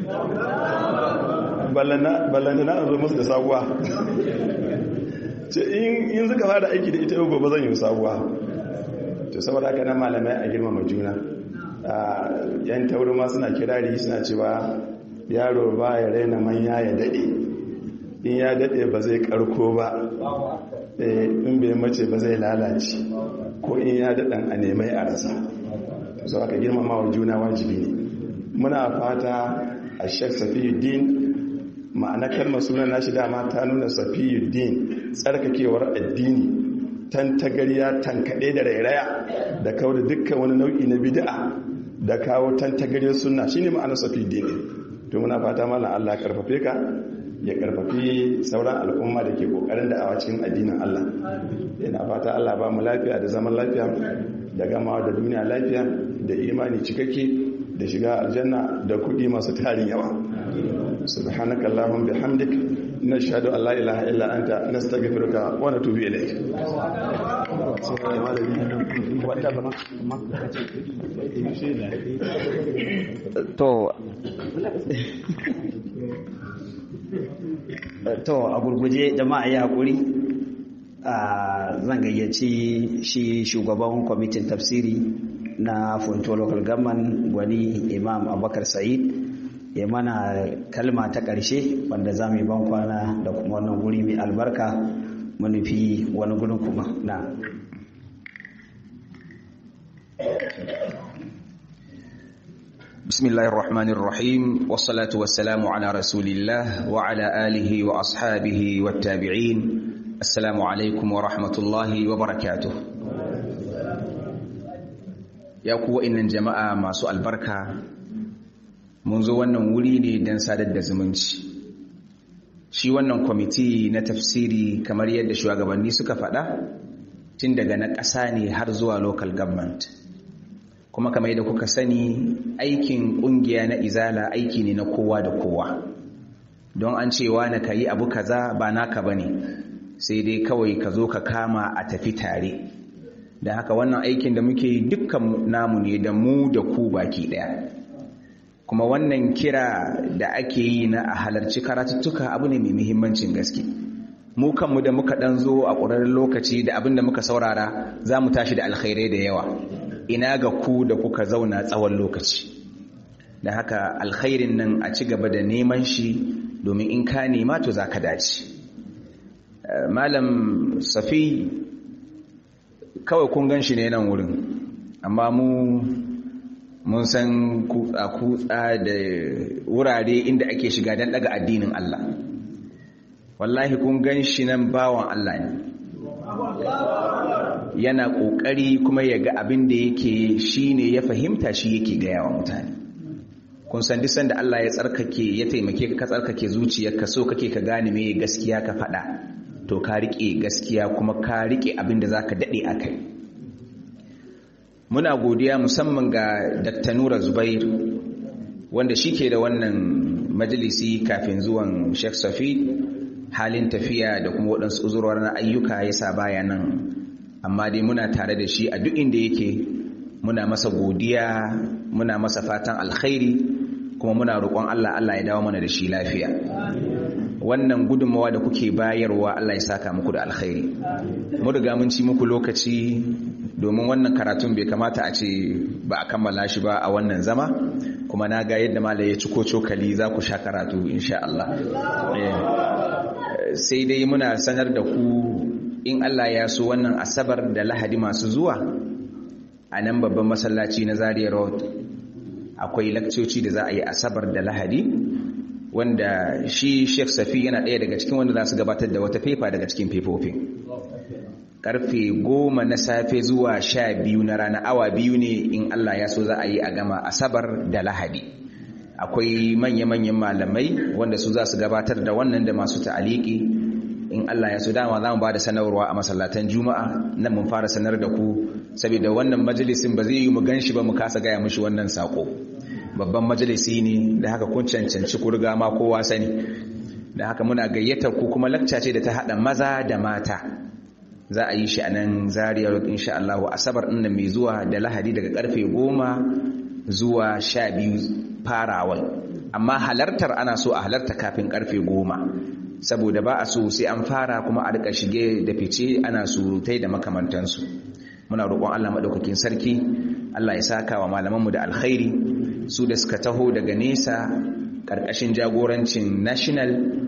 Speaker 5: ballanda na zo musu da sabuwa ce in suka fara aiki da ita yau gobe zan yi sabuwa to saboda haka nan malamai a girmama juna yan tauri ma suna kirari suna cewa yaro ba ya raina manya ya daɗe in ya daɗe ba zai karko ba in bai mace ba zai lalace ko in ya daɗan a nemai a rasa so aka girmama wa juna wajibi ne muna fata a shek safiyuddin ma'ana kalmar sunan nashi dama ta nuna safiyuddin tsarkakewar addini tantagariya tankaɗe da rairaya da kawo da dukkan wani nau'i na bid'a da kawo tantagariyar sunna shine ma'anar safiyuddin to muna fata mallan Allah karfafe ka ya karfafi sauran al'umma da ke kokarin da awa cikin addinin Allah yana fata Allah ba mu lafiya da zaman lafiya da gamawa da duniya lafiya da imani cikakke da shiga aljanna da kudi masu tarin yawa subhanaka allahumma bihamdik nashhadu an la ilaha illa anta nastaghfiruka wa natubu ilayk
Speaker 3: to to a gurguje jama'a ya haƙuri zan gayyaci shi shugaban kwamitin tafsiri na funto local government gwani imam abubakar sa'id ya mana kalma ta ƙarshe wanda za mu yi ban kwana da kuma wannan guri mai albarka manufi wani gudun kuma na
Speaker 6: بسم الله الرحمن الرحيم والصلاة والسلام على رسول الله وعلى آله وأصحابه والتابعين السلام عليكم ورحمة الله وبركاته يا قوة إن جماعة ما سؤال بركة منذ wannan wuri ne don sadar da zumunci shi wannan kwamiti na tafsiri kamar yadda shugabanni suka faɗa tun daga na ƙasa ne har zuwa local government kuma kamar yadda kuka sani aikin kungiya na izala aiki ne na kowa da kowa don an cewa na kayi abu kaza ba naka bane sai dai kawai ka zo ka kama a tafi tare da haka wannan aikin da muke dukkan namu ne da mu da ku baki daya kuma wannan kira da ake yi na a halarci karatuttuka abu ne mai muhimmancin gaske mu kanmu da muka dan zo a ƙwararren lokaci da abin da muka saurara za mu tashi da alkhairai da yawa ina ga ku da kuka zauna tsawon lokaci da haka alkhairin nan a ci gaba da neman shi domin in ka nema to za ka dace malam safi kawai kun gan shi ne nan wurin amma mu mun san kutsa-kutsa da wurare inda ake shiga don daga addinin Allah wallahi kun gan shi nan bawan Allah ne yana ƙoƙari kuma ya ga abin da yake shi ne ya fahimta shi yake gaya wa mutane kun san duk sanda Allah ya tsarkake ya taimake ka tsarkake zuciyarka so kake ka gane me gaskiya ka faɗa to ka riƙe gaskiya kuma ka riƙe abin da zaka daɗe a kai muna godiya musamman ga Dr. Nura Zubair wanda shi ke da wannan majalisi kafin zuwan Sheikh Safi halin tafiya da kuma waɗansu uzurwar na ayyuka ya sa baya nan amma dai muna tare da shi a duk inda yake muna masa godiya muna masa fatan alkhairi kuma muna roƙon Allah Allah ya dawo mana da shi lafiya wannan gudunmawa da kuke bayarwa Allah ya saka muku da alkhairi mu riga mun ci muku lokaci domin wannan karatun bai kamata a ce ba a kammala shi ba a wannan zama kuma na ga yadda malai ya ciko cokali za ku sha karatu insha Allah sai dai muna sanar da ku in Allah ya so wannan asabar da lahadi masu zuwa a nan babban masallaci na Zaria Road akwai lakcoci da za a yi asabar da lahadi wanda shi Sheikh Safi yana ɗaya daga cikin wanda za su gabatar da wata fefa daga cikin fefofin karfe goma na safe zuwa sha biyu na rana awa biyu ne in Allah ya so za a yi a gama asabar da lahadi akwai manya-manyan malamai wanda su za su gabatar da wannan da masu ta'aliki in Allah ya so dama za mu ba da sanarwa a masallatan juma'a nan mun fara sanar da ku saboda wannan majalisin ba zai yi mu ganshi ba mu kasa gaya mushi wannan sako babban majalisi ne da haka kun cancanci ku riga ma kowa sani da haka muna gayyatar ku kuma lakca ce da ta haɗa maza da mata za a yi shi a nan Zaria Road insha Allah asabar ɗin mai zuwa da lahadi daga karfe goma zuwa sha biyu farawal amma halartar ana so a halarta kafin karfe goma saboda ba a so sai an fara kuma a rika shige da fice ana surutai da makamantansu muna roƙon Allah maɗaukakin sarki Allah ya saka wa malamanmu da alkhairi su da suka taho daga nesa ƙarƙashin jagorancin national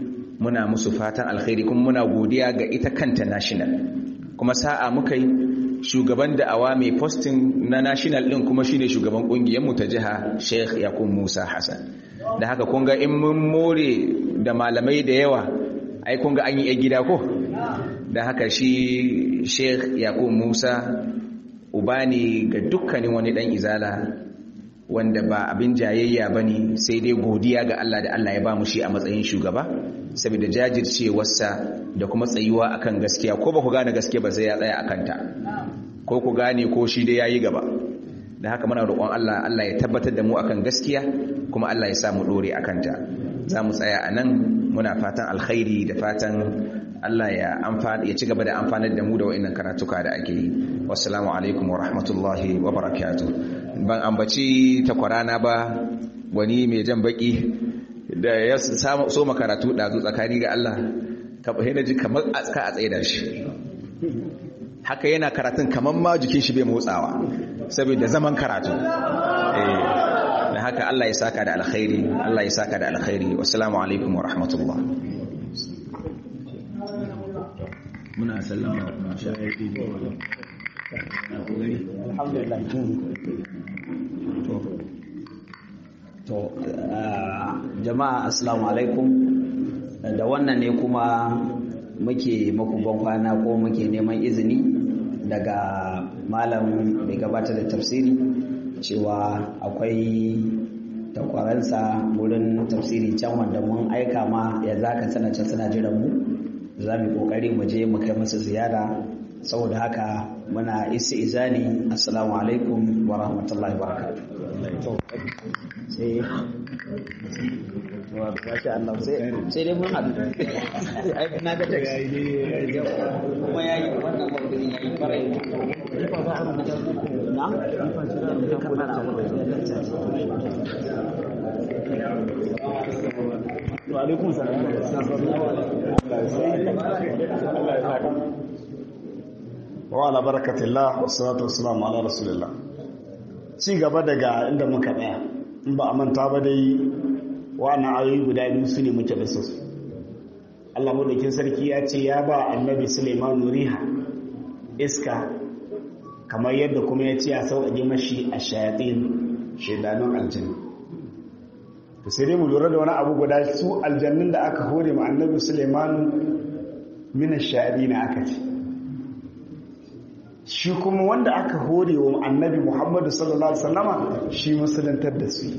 Speaker 6: muna musu fatan alkhairi kuma muna godiya ga ita kanta national kuma sa'a muka yi shugaban da'awa mai posting na national din kuma shine shugaban kungiyar mu ta jiha Sheikh Yakub Musa Hassan da haka kun ga in mun more da malamai da yawa ai kun ga an yi gida ko da haka shi Sheikh Yakub Musa uba ne ga dukkanin wani dan izala wanda ba abin jayayya bane sai dai godiya ga Allah da Allah ya ba mu shi a matsayin shugaba saboda jajircewarsa da kuma tsayuwa akan gaskiya ko ba ku gane gaskiya ba sai ya tsaya akan ta ko ku gane ko shi dai yayi gaba da haka muna roƙon Allah Allah ya tabbatar da mu akan gaskiya kuma Allah ya sa mu dore akan ta za mu tsaya a nan muna fatan alkhairi da fatan Allah ya amfana ya ci gaba da amfanar da mu da wa'annan karatuka da ake yi wassalamu alaikum wa rahmatullahi wa barakatuh ban ambaci takwarana ba wani mai jan baki da ya so makaratu ɗazu tsakani ga Allah kaɓa na ji kamar ka a tsaye da shi haka yana karatun kamar ma jikin shi bai motsawa saboda zaman karatu da haka Allah ya saka da alkhairi Allah ya saka da alkhairi wassalamu alaikum wa rahmatullah muna sallama kuma shahidi
Speaker 3: alhamdulillah to jama'a assalamu alaikum da wannan ne kuma muke muku kwana ko muke neman izini daga malam mai gabatar da tafsiri cewa akwai takwaransa wurin tafsiri can wanda mun aika ma ya zaka sana can suna jiran mu za mu kokari mu je mu kai musu ziyara saboda haka muna isi izani assalamu alaikum wa rahmatullahi wa barakatuh sai Allah sai dai mun haɗu na ga kuma ya yi wannan maudu'in ya yi farai na?
Speaker 2: Wa'alaikun wa ala barakatillah wassalatu wassalamu ala rasulillah ci gaba daga inda muka tsaya in ba a manta ba dai wa'annan ayoyi guda biyu su ne muke da su Allah madaukin sarki ya ce ya ba annabi Sulaiman riha iska kamar yadda kuma ya ce a sauƙaƙe mashi a shayatin shaidanun aljanna to sai dai mu lura da wani abu guda su aljannun da aka hore ma annabi Sulaiman min ash-shayatin aka ce shi kuma wanda aka hore wa annabi Muhammadu sallallahu alaihi wasallama shi musulantar da su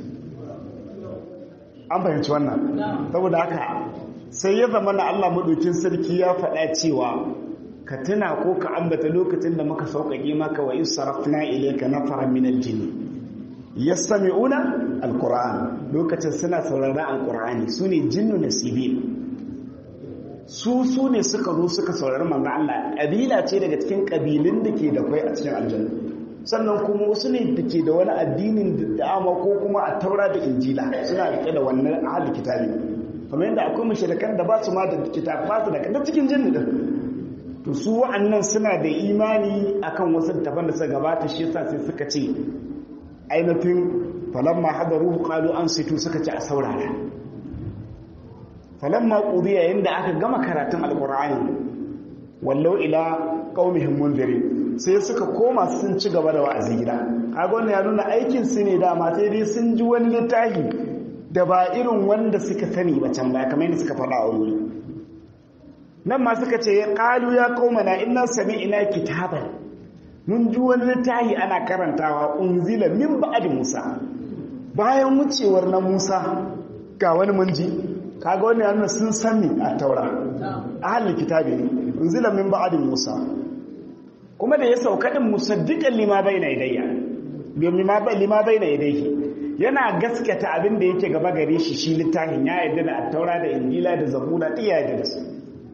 Speaker 2: an fahimci wannan saboda haka sai ya zama na Allah maɗaukin sarki ya faɗa cewa ka tuna ko ka ambata lokacin da muka sauƙaƙe maka wa in sarafna ilayka nafara min al-jinn yastami'una al-qur'an lokacin suna sauraron al-qur'ani sune jinnu nasibin su su ne suka zo suka saurari manzo Allah kabila ce daga cikin kabilun da ke da kai a cikin aljanna sannan kuma wasu ne da ke da wani addinin da'ama ko kuma a taura da injila suna rike da wannan ahli kitabi kamar yadda akwai mushrikan da ba su ma da kitab ba su da kada cikin jinni din to su wa'annan suna da imani akan wasu daban da suka gabata shi yasa sai suka ce ainihin falamma hadaruhu qalu ansitu suka ce a saurara falamma qudiya yanda aka gama karatun alqur'ani wallau ila qaumihim munzirin sai suka koma sun ci gaba da wa'azi gida kaga wannan ya nuna aikin su ne dama sai dai sun ji wani littafi da ba irin wanda suka sani ba can baya kamar yadda suka faɗa a wuri nan ma suka ce ya qalu ya qaumana inna sami'na kitaban mun ji wani littafi ana karantawa unzila min ba'd musa bayan wucewar na musa ga wani mun ji kaga wannan ya nuna sun sani a taura ahlul kitabi ne unzila min ba'd musa kuma da ya sauka din musaddiqan lima bayna yadayya domin ma lima bayna yadayhi yana gaskata abin da yake gaba gare shi shi littafin ya yarda da attaura da injila da zabura duk ya yarda da su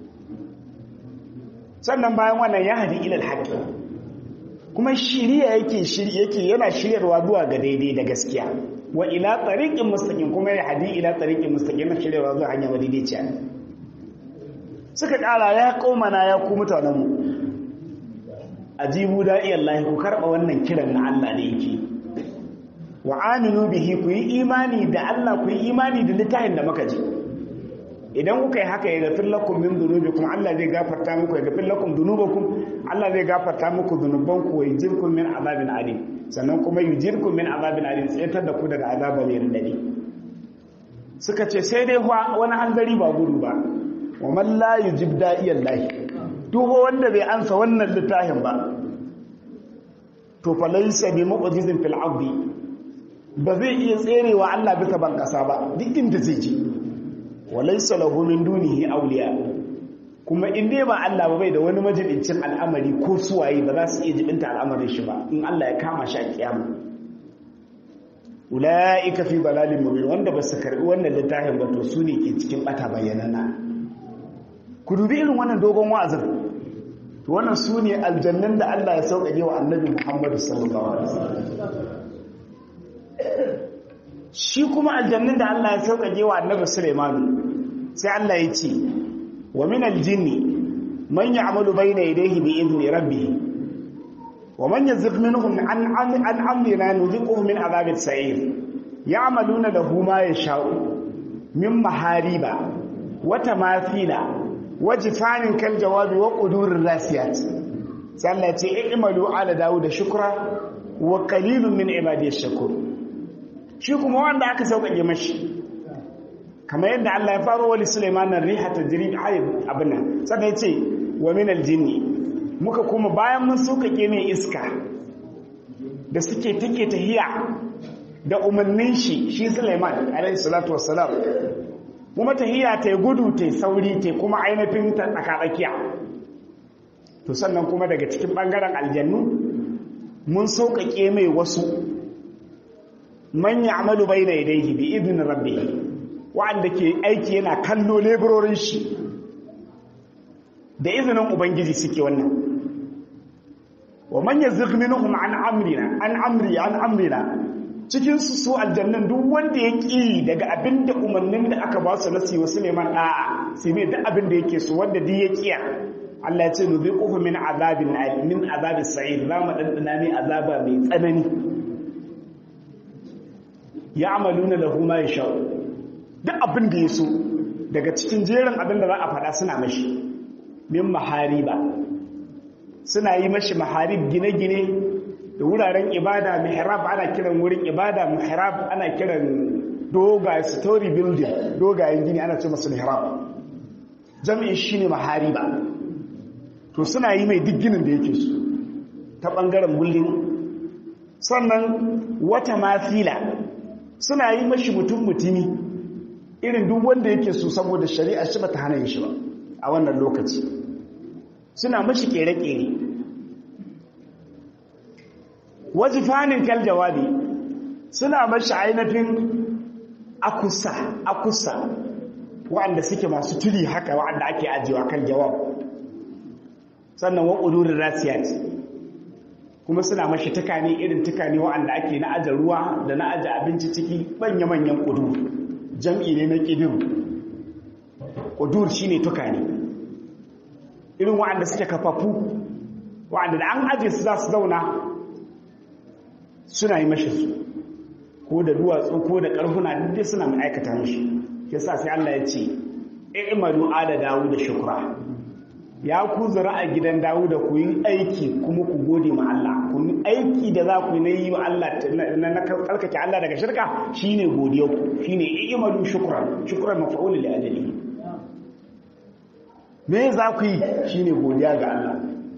Speaker 2: sannan bayan wannan ya hadi ilal haqqi kuma shiriya yake shiri yake yana shiryarwa zuwa ga daidai da gaskiya wa ila tariqin mustaqim kuma ya hadi ila tariqin mustaqim yana shiryarwa zuwa hanya madaidaiciya suka kara ya kaumana ya ku mutanen mu ajibu da'i Allah ku karba wannan kiran na Allah da yake wa aminu bihi ku yi imani da Allah ku yi imani da littafin da muka ji idan kuka yi haka ya gafir lakum min dhunubikum Allah zai gafarta muku ya gafir lakum dhunubakum Allah zai gafarta muku dhunubanku wa yujirkum min azabin alim sannan kuma yujirkum min azabin alim tsayatar da ku daga azaba mai radadi suka ce sai dai wani hanzari ba gudu ba wa man la yujib da'iyallahi duk wanda bai ansa wannan littafin ba to fa laysa bi mu'jizin fil ardi ba zai iya tserewa Allah bisa ban kasa ba duk inda zai je wa laysa lahu min dunihi awliya kuma in dai ba Allah ba bai da wani majibincin al'amari ko suwaye ba za su iya jibinta al'amarin shi ba in Allah ya kama shi a kiyama ula'ika fi dalalin mubin wanda ba su karbi wannan littafin ba to su ne ke cikin bata bayyanana ku dubi irin wannan dogon wa'azin to wannan su ne aljannan da Allah ya sauƙaƙe wa annabi Muhammadu sallallahu alaihi wasallam shi kuma aljannan da Allah ya sauƙaƙe wa annabi Sulaiman sai Allah ya ce wa min aljinni man ya'malu bayna yadayhi bi idni rabbih ومن يزغ منهم عن عن عن امرنا نذقه من عذاب السعير يعملون له ما يشاء من محاريب وتماثيل وجفان كالجواب وقدور الراسيات سالتي اعملوا على داود شكرا وقليل من عبادي الشكور shi kuma wanda aka sauƙaƙe mashi kamar yadda Allah ya faro wali Sulaiman riha tajri hayy abin nan sannan yace wa min aljinni muka kuma bayan mun sauƙaƙe mai iska da suke take tahiya da umarnin shi shi Sulaiman alaihi salatu wassalam kuma tahiya ta gudu ta sauri ta kuma ainihin ta tsakatsakiya to sannan kuma daga cikin bangaren aljannu mun sauƙaƙe mai wasu man ya'malu bayna yadayhi bi idnin rabbih wa'anda ke aiki yana kallo leburorin shi da izinin ubangiji suke wannan wa man yazigh minhum an amrina an amri an amrina cikin su su aljannan duk wanda ya ki daga abinda umarnin da aka ba su nasi wa Suleiman da'a sai mai duk abinda yake so wanda duk ya kiya Allah ya ce nuziquhu min azabin min azabis sa'ir za mu dandana mai azaba mai tsanani ya'maluna lahu ma yasha duk abin da ya so daga cikin jerin abin da za a faɗa suna mashi min mahariba suna yi mashi maharib gine-gine da wuraren ibada mihrab ana kiran wurin ibada mihrab ana kiran dogaye story building dogayen gini ana ce masu mihrab jami'in shine mahariba to suna yi mai duk ginin da yake su ta bangaren building sannan wata mafila suna yi mashi mutum mutumi irin duk wanda yake so saboda shari'a shi bata hana yin shi ba a wannan lokaci suna mashi kere-kere wajifanin kal jawabi suna mashi ainihin akusa akusa wa'anda suke masu turi haka wa'anda ake ajiyewa kan jawab sannan wa ƙudurin rasiyat kuma suna mashi tukane irin tukane wa'anda ake na aje ruwa da na aje abinci ciki manya-manyan ƙudur jam'i ne na ƙidir ƙudur shi ne tukane irin wa'anda suke kafafu wa'anda da an aje su za su zauna suna yi mashi su ko da duwatsu ko da ƙarfuna duk suna mai aikata mashi yasa sai Allah ya ce i'malu ala dawu da shukra ya ku zura a gidan dawu da ku yi aiki kuma ku gode ma Allah ku yi aiki da za ku yi na yi wa Allah na karkake Allah daga shirka shine godiya ku shine i'malu shukran shukran maf'ul li ajali me za ku yi shine godiya ga Allah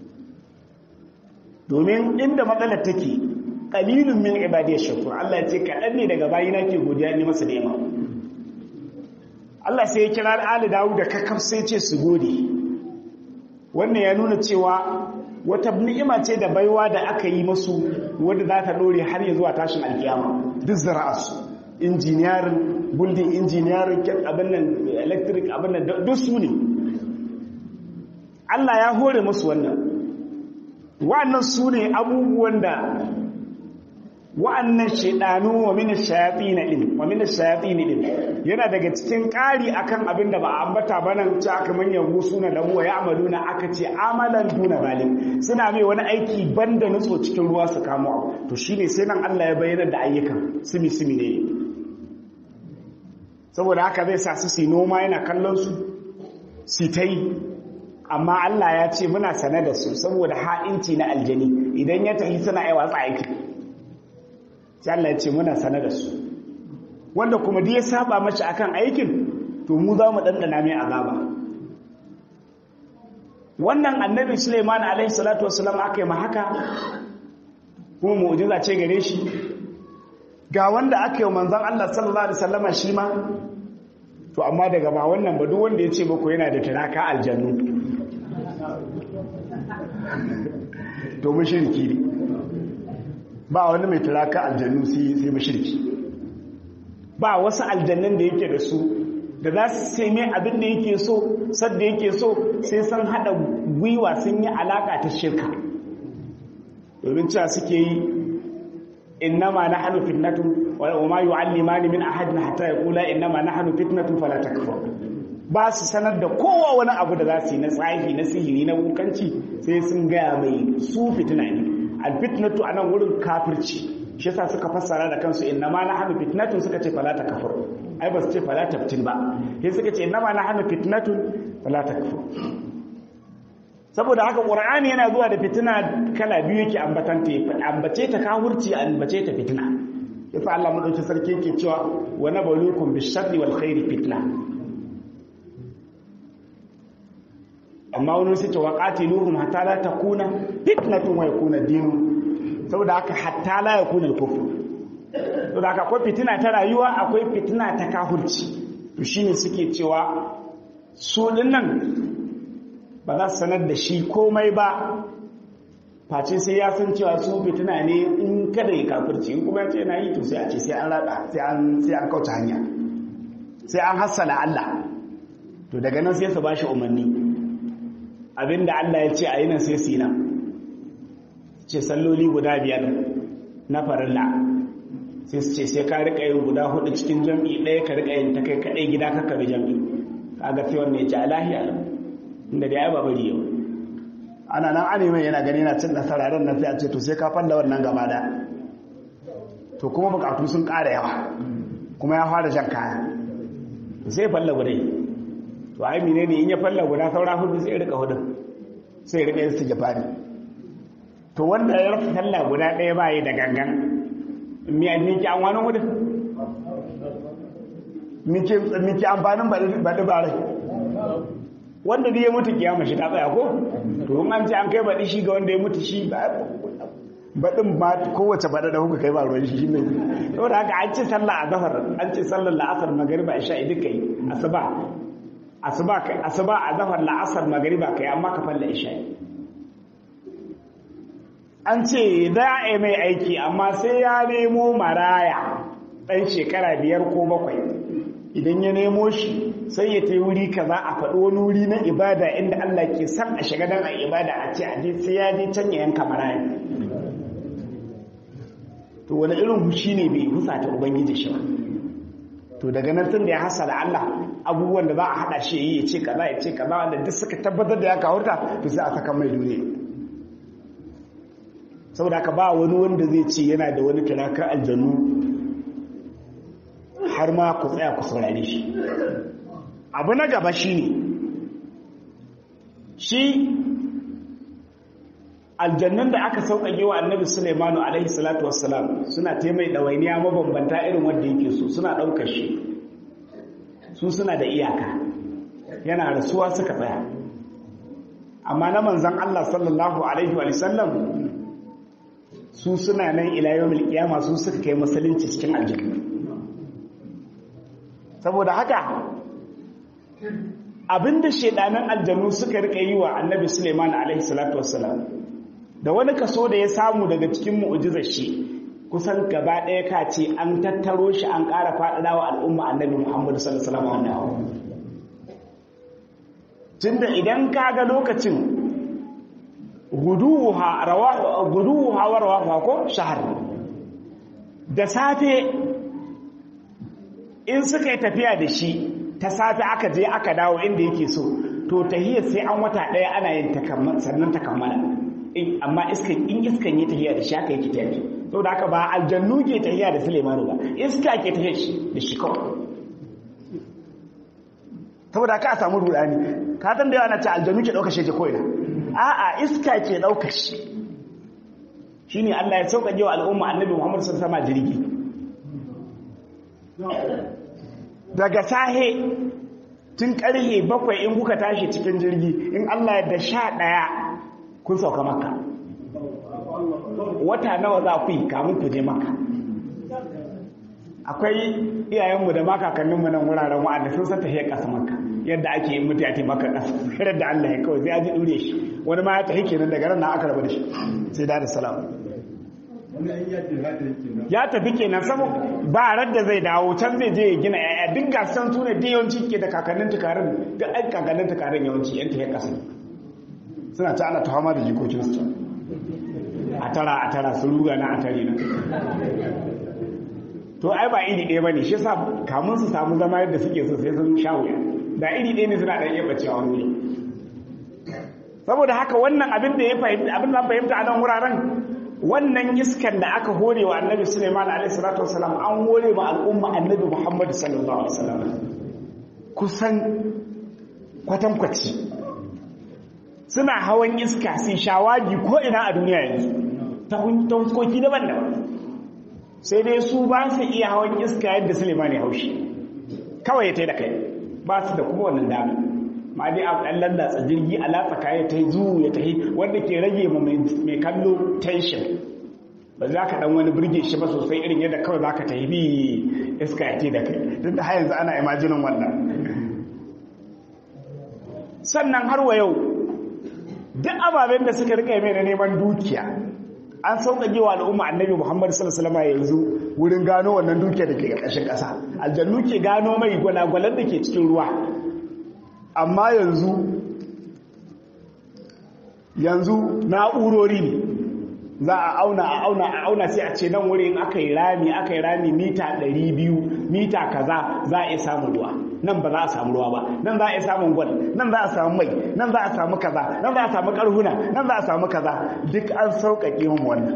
Speaker 2: domin inda matsalar take qalilun min ibadiyash shakur Allah ya ce kadan ne daga bayina ke godiya ne masa da yamma Allah sai ya kira Ali Dawud da kakkaf sai ce su gode wannan ya nuna cewa wata ni'ima ce da baiwa da aka yi masu wadda za ta dore har ya zuwa tashin alkiyama duk zara'arsu injiniyarin building injiniyarin abin nan electric abin nan duk su ne Allah ya hore musu wannan wa'annan su ne abubuwan da wa'annan shaidanu wa mina shayatin din wa mina shayatin din yana daga cikin ƙari akan abin da ba a ambata ba nan ci aka manyan suna da huwa ya amaluna aka ce amalan duna balim suna mai wani aiki banda nutso cikin ruwa su kamo to shine sai nan Allah ya bayyana da ayyukan simi simi ne saboda haka zai sa su su noma yana kallon su su ta yi amma Allah ya ce muna sane da su saboda ha'inci na aljani idan ya tafi suna yi watsa aiki sai Allah ya ce muna sane da su wanda kuma duk ya saba mace akan aikin to mu za mu dandana mai azaba wannan annabi Suleiman alaihi salatu wassalam aka yi ma haka kuma mu'jiza ce gare shi ga wanda aka yi manzon Allah sallallahu alaihi wasallama shi ma to amma daga ba wannan ba duk wanda ya ce muku yana da taraka aljannu to mushriki ne ba wani mai taraka aljannu sai sai mushriki ba wasu aljannan da yake da su da za su sai mai abin da yake so sadda yake so sai sun hada gwiwa sun yi alaka ta shirka domin cewa suke yi innama nahnu fitnatun wa ma yu'allimani min ahadin hatta yaqula innama nahnu fitnatun fala takfur ba su sanar da kowa wani abu da za su yi na tsahi na sihiri na wukanci sai sun gaya mai su fitina ne alfitnatu anan wurin kafirci shi yasa suka fassara da kansu innama nahnu fitnatun suka ce fala takfur ai ba su ce fala taftin ba sai suka ce innama nahnu fitnatun fala takfur saboda haka ƙur'ani yana zuwa da fitina kala biyu yake ambatanta ambace ta kawurci ambace ta fitina yasa Allah madauki sarki yake cewa wa nabluukum bish-sharri wal khairi fitna amma wani sai ta waqatiluhum hatta la takuna fitnatun wa yakuna dinu saboda haka hatta la yakuna al-kufr saboda haka akwai fitina ta rayuwa akwai fitina ta kafurci to shine suke cewa su dinnan ba za su sanar da shi komai ba face sai ya san cewa su fitina ne in kada ya kafirci in kuma ya ce yana yi to sai a ce sai an rada sai an kauce hanya sai an hassala Allah to daga nan sai su ba shi umarni abinda Allah ya ce a yi nan sai su yi nan ce salloli guda biyar na farilla sai su ce sai ka rika yin guda hudu cikin jam'i ɗaya ka rika yin ta kai kaɗai gida kakka bi jam'i kaga sai wannan ya ce a lahiya inda da ya ba bari yau ana nan an mai yana gani yana cin nasara ran nan sai a ce to sai ka falla wannan gaba da to kuma bukatu sun ƙara yawa kuma ya fara jan kaya to sai falla gudai to ai mine ne in ya falla guda saura hudu sai rika hudun sai rika yin su jafari to wanda ya rasa falla guda ɗaya ba yi da gangan miki an wani hudun miki amfanin baɗi ba rai wanda zai mutu kiyama shi ta tsaya ko to in an ce an kai baɗi shi ga wanda ya mutu shi baɗin ma kowace baɗa da kuka kai ba ruwan shi ne saboda haka an ce sallah a zafar an ce sallar la'asar magariba isha idan kai asuba asuba kai asuba a zafar la'asar magariba kai amma ka falla isha an ce za a yi mai aiki amma sai ya nemo maraya ɗan shekara biyar ko bakwai idan ya nemo shi sai ya ta wuri kaza a faɗi wani wuri na ibada inda Allah ke san a shiga don a ibada a ce aje sai ya je can ya yanka maraya to wani irin hushi ne bai husa ta ubangiji shi ba to daga nan tun da ya hasala Allah abubuwan da za a haɗa shi yi ya ce kaza ya ce kaza wanda duk suka tabbatar da ya kawurta to sai a saka mai duniya saboda haka ba wani wanda zai ce yana da wani kirakar aljannu har ma ku tsaya ku saurare shi abu na gaba shi ne shi aljannun da aka sauƙaƙe wa annabi Sulaimanu alaihi salatu wassalam suna taimai ɗawainiya mabambanta irin wanda yake so suna ɗaukar shi su suna da iyaka yana rasuwa suka tsaya amma na manzan Allah sallallahu alaihi wa sallam su suna nan ila yawmil qiyama su suka kai musulunci cikin aljanna saboda haka abinda shedanan aljanu suka rika yi wa annabi Suleiman alaihi salatu wassalam da wani kaso da ya samu daga cikin mu'jizar shi kusan gaba ɗaya ka ce an tattaro shi an ƙara faɗaɗa wa al'umma annabi Muhammadu sallallahu alaihi wasallam tunda idan ka ga lokacin guduha rawahu guduha wa rawahu ko shahar da safe in suka yi tafiya da shi ta safe aka je aka dawo inda yake so to tahiyar sai an wata ɗaya ana yin sannan ta kammala amma iskan in iskan yi tahiya da shi aka yi tafi saboda haka ba aljannu ke tahiya da Suleimanu ba iska ke tahiya da shi kawai saboda ka a samu rudani ka san da yawa na ce aljanu ke ɗauka shi ke ko'ina a'a iska ke ɗauka shi shi ne allah ya sauƙaƙe wa al'umma annabi muhammadu sun sama jirgi daga sahe tun ƙarhe bakwai in kuka tashi cikin jirgi in allah ya da sha ɗaya kun sauka maka wata nawa za ku yi kamun ku je maka akwai iyayenmu da makakanninmu nan wuraren wa'anda sun san tahiyar ƙasa maka yadda ake yin mutu ya taimaka ƙasa yadda da Allah ya kawai sai ya ji ɗure shi wani ma ya tafi kenan daga ran na aka rabu da shi sai da salam ya tafi kenan saboda ba radda zai dawo can zai je ya gina yaya duk gasan su ne da yawanci ke da kakannin tukarin da ai kakannin tukarin yawanci yan tahiyar ƙasa suna ta ana tuhama da jikokinsu a tara a tara su ruga na a tare na to ai ba iri ɗaya ba ne shi sa kamun su samu zama yadda suke so sai sun sha wuya da iri ɗaya ne suna ɗan iya bacewa wani wuri saboda haka wannan abin da ya fahimta abin da fahimta a nan wuraren wannan iskan da aka hore wa annabi suleiman alaihi salatu wasalam an hore ma al'umma annabi muhammad sallallahu alaihi wasallam kusan kwatankwaci suna hawan iska sun shawagi ko ina a duniya yanzu ta huskoki daban-daban sai dai su ba su iya hawan iska yadda suleiman ya haushi kawai ya tai da kai ba su da kuma wannan dami ma dai a ɗan lallatsa jirgi a latsa kaya ta yi zuwu ya tahi wanda ke rage ma mai kallo tension ba za ka ɗan wani birge shi ba sosai irin yadda kawai za ka tahi bi iska ya tai da kai duk da har yanzu ana imajinin wannan sannan har wa yau duk ababen da suka rika mai na neman dukiya an sauƙaƙe wa al'umma annabi muhammad sallallahu alaihi yanzu wurin gano wannan dukiya da ke ƙarƙashin ƙasa aljannu ke gano mai gwalagwalar da ke cikin ruwa amma yanzu yanzu na'urori ne za a auna a auna a auna sai a ce nan wurin aka yi rami aka yi rami mita 200 mita kaza za a iya samun ruwa nan ba za a samu ruwa ba nan za a iya samun gwal nan za a samu mai nan za a samu kaza nan za a samu karhuna nan za a samu kaza duk an sauƙaƙe mu wannan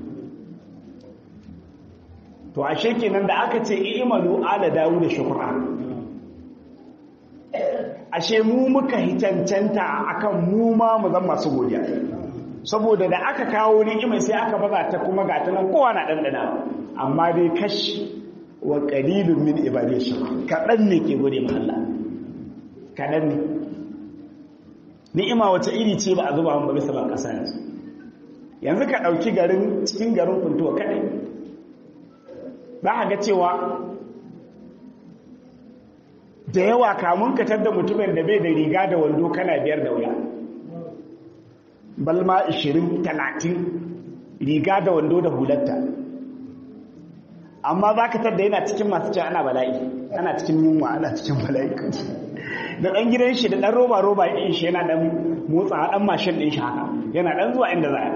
Speaker 2: to ashe kenan da aka ce i'malu ala dawu da shukra ashe mu muka hitancanta akan mu ma mu zama masu godiya saboda da aka kawo ni'imar sai aka baza ta kuma ga ta nan kowa na dandana amma dai kashi wa qalilun min ibadi shakur kadan ne ke gode ma Allah kadan ne ni'ima wata iri ce ba a zuba mun ba bisa ban kasa yanzu yanzu ka dauki garin cikin garin kuntuwa kadai za ka ga cewa da yawa kamun ka da mutumin da bai da riga da wando kana biyar da wuya balma 20-30 riga da wando da hulatta amma za ka tadda yana cikin masu cewa ana bala'i ana cikin yunwa ana cikin bala'i da ɗan gidan shi da ɗan roba-roba ɗin shi yana ɗan motsa ɗan mashin ɗin shi haka yana ɗan zuwa inda za a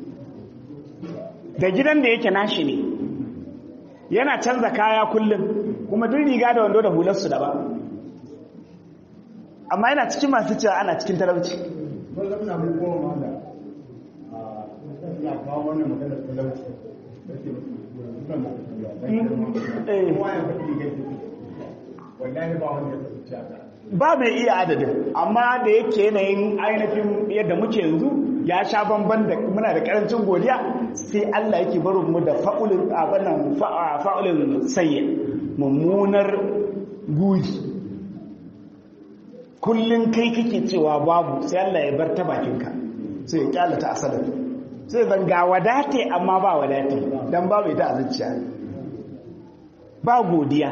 Speaker 2: da gidan da yake nashi ne yana canza kaya kullum kuma duk riga da wando da hularsu daban amma yana cikin masu cewa ana cikin talauci ba mai iya adadin amma da yake yanayin ainihin yadda muke yanzu ya sha bamban da muna da karancin godiya sai Allah yake barin mu da fa'ulin abannan fa'ulin sayyi mummunar gudi kullun kai kake cewa babu sai Allah ya bar ta bakinka sai ya kyalata asalin sai zan ga wadate amma ba wadate dan babu ita a zuciya ba godiya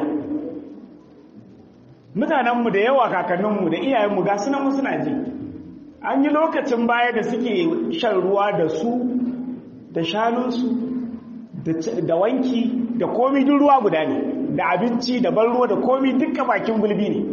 Speaker 2: mutanenmu da yawa kakanninmu da iyayenmu ga sunan suna ji an yi lokacin baya da suke shan ruwa da su da shanunsu da wanki da komi duk ruwa guda ne da abinci da ban ruwa da komi duka bakin gulbi ne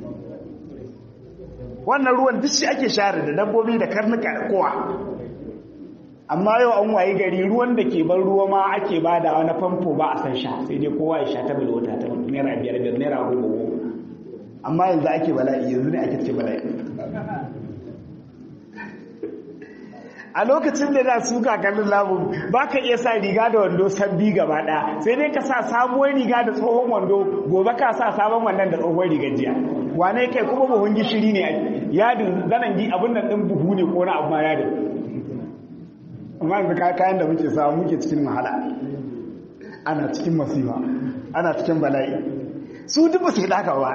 Speaker 2: wannan ruwan duk shi ake share da dabbobi da karnuka da kowa amma yau an wayi gari ruwan da ke ban ruwa ma ake bada wani famfo ba a san sha sai dai kowa ya sha ta bilwata ta naira biyar biyar naira goma goma amma yanzu ake bala'i yanzu ne ake ce bala'i a lokacin da za su kakannin namu ba ka iya sa riga da wando sabbi gaba ɗaya sai dai ka sa sabuwar riga da tsohon wando gobe ka sa sabon wannan da tsohon rigar jiya wane kai kuma buhun gishiri ne yadin zanen gi abin nan ɗin buhu ne ko na abu ma yadin amma yanzu kayan da muke samu muke cikin wahala ana cikin masifa ana cikin bala'i su duk ba su haka ba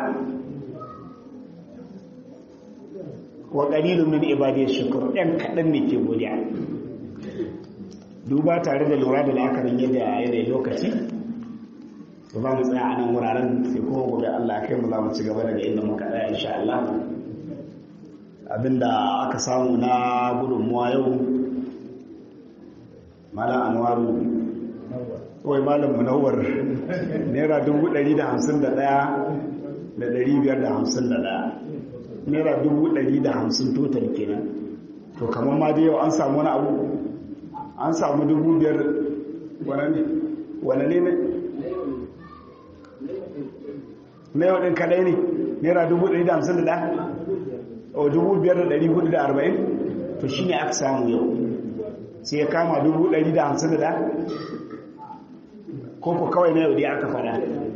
Speaker 2: wa qalilun min ibadiy shukur ɗan kaɗan ne ke godiya duba tare da lura da la'akarin yadda yanayin lokaci su ba mu tsaya a nan wuraren sai kuma gobe Allah kai mu za mu ci gaba daga inda muka tsaya insha Allah abinda aka samu na gudunmuwa yau malam anwaru kawai malam munawar naira dubu ɗari da hamsin da ɗaya da ɗari biyar da hamsin da ɗaya naira dubu ɗari da hamsin total kenan to kamar ma da yau an samu wani abu an samu dubu biyar wane ne ne na yau ɗin kaɗai ne naira dubu ɗari da hamsin da ɗaya o dubu biyar da ɗari hudu da arba'in to shi ne aka samu yau sai ya kama dubu ɗari da hamsin da ɗaya ko ko kawai na yau dai aka fada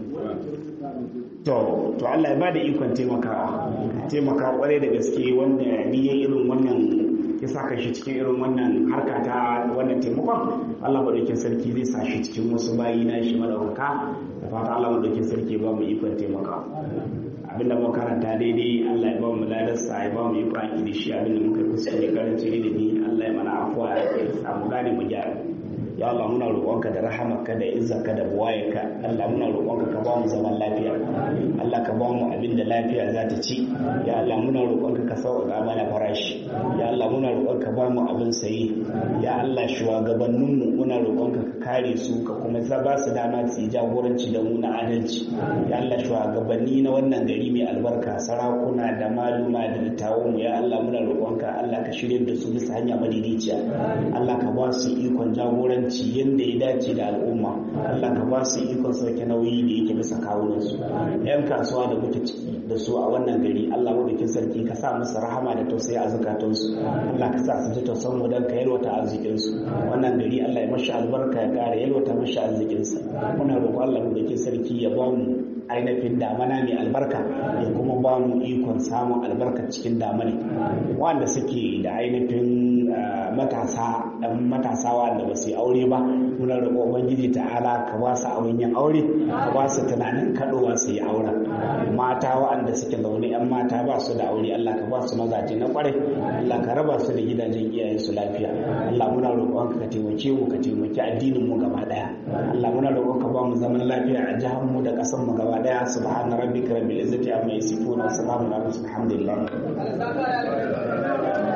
Speaker 2: to to Allah ya bada ikon taimakawa taimaka kwarai da gaske wanda ni ya irin wannan ya saka shi cikin irin wannan harka ta wannan taimakon Allah madaukakin sarki zai sa shi cikin wasu bayi na shi madaukaka da fata Allah madaukakin sarki ba mu ikon taimakawa abinda muka karanta daidai Allah ya ba mu ladarsa ya ba mu ikon aiki da shi abinda muka kuskure karanci ilimi Allah ya mana afuwa ya samu gane mu gyara ya Allah muna roƙonka da rahamarka da izzarka da buwayarka Allah muna roƙonka ka ba mu zaman lafiya Allah ka ba mu abin da lafiya za ta ci ya Allah muna roƙonka ka sauƙaƙa mana farashi ya Allah muna roƙonka ba mu abin saye ya Allah shugabanninmu muna roƙonka ka kare su ka kuma ba su dama su yi jagoranci da mu na adalci ya Allah shugabanni na wannan gari mai albarka sarakuna da maluma da littawon mu ya Allah muna roƙonka Allah ka shirye da su bisa hanya madidiciya Allah ka ba su ikon jagoranci adalci yadda ya dace da al'umma Allah ka ba su ikon sauke nauyi da yake bisa kawunansu yan kasuwa da muke ciki da su a wannan gari Allah madaukin sarki ka sa musu rahama da tausayi a zukatansu Allah ka sa su ji tausan mu dan ka yalwata arzikinsu wannan gari Allah ya mashi albarka ya kara yalwata mashi arzikinsa muna roƙo Allah madaukin sarki ya ba mu ainihin damana mai albarka ya kuma ba mu ikon samun albarka cikin damani wanda suke da ainihin matasa ɗan matasa wanda ba su yi aure ba muna roƙo ubangiji ta'ala ka ba su abin yin aure ka ba su tunanin kaɗowa su yi auren mata waɗanda suke zaune yan mata ba su da aure Allah ka ba su mazaje na ƙwarai Allah ka raba su da gidajen iyayen su lafiya Allah muna roƙon ka taimake mu ka taimaki addinin mu gaba ɗaya Allah muna roƙon ka ba mu zaman lafiya a jihar mu da ƙasar mu gaba ɗaya subhana rabbika rabbil izzati amma yasifun wa salamun ala alhamdulillah